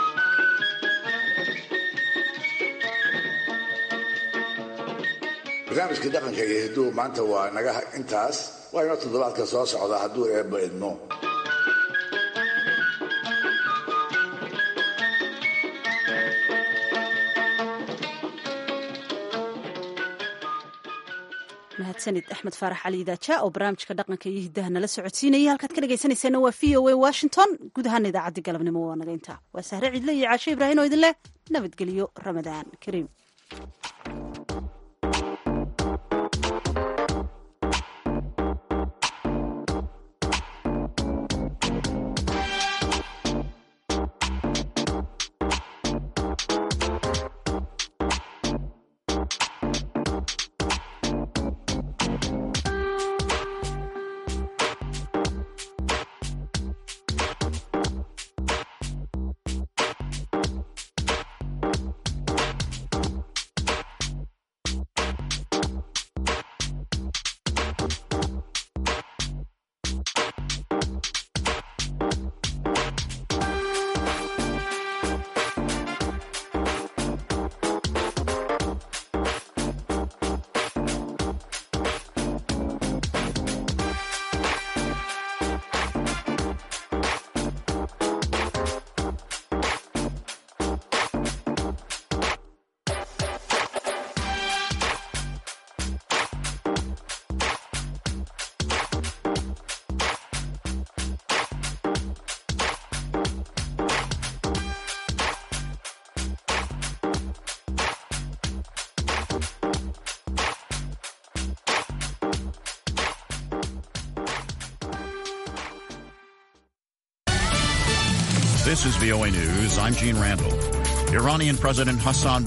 barnaamijkii dhaqanka iyo hiduhu maanta waa naga intaas waa inoo toddobaadka soo socda hadduu eebba idmo mahadsanid axmed faarax cali idaaja oo barnaamijka dhaqanka iyo hiddaha nala socodsiinaya halkaad ka dhegaysanaysaana waa v o a washington guud ahaana idaacaddii galabnimo waa naga intaa waa sahre cidle iyo caashe ibraahin oo idin leh nabadgelyo ramadaan kariim This is VOA News. I'm Gene Randall. Iranian President Hassan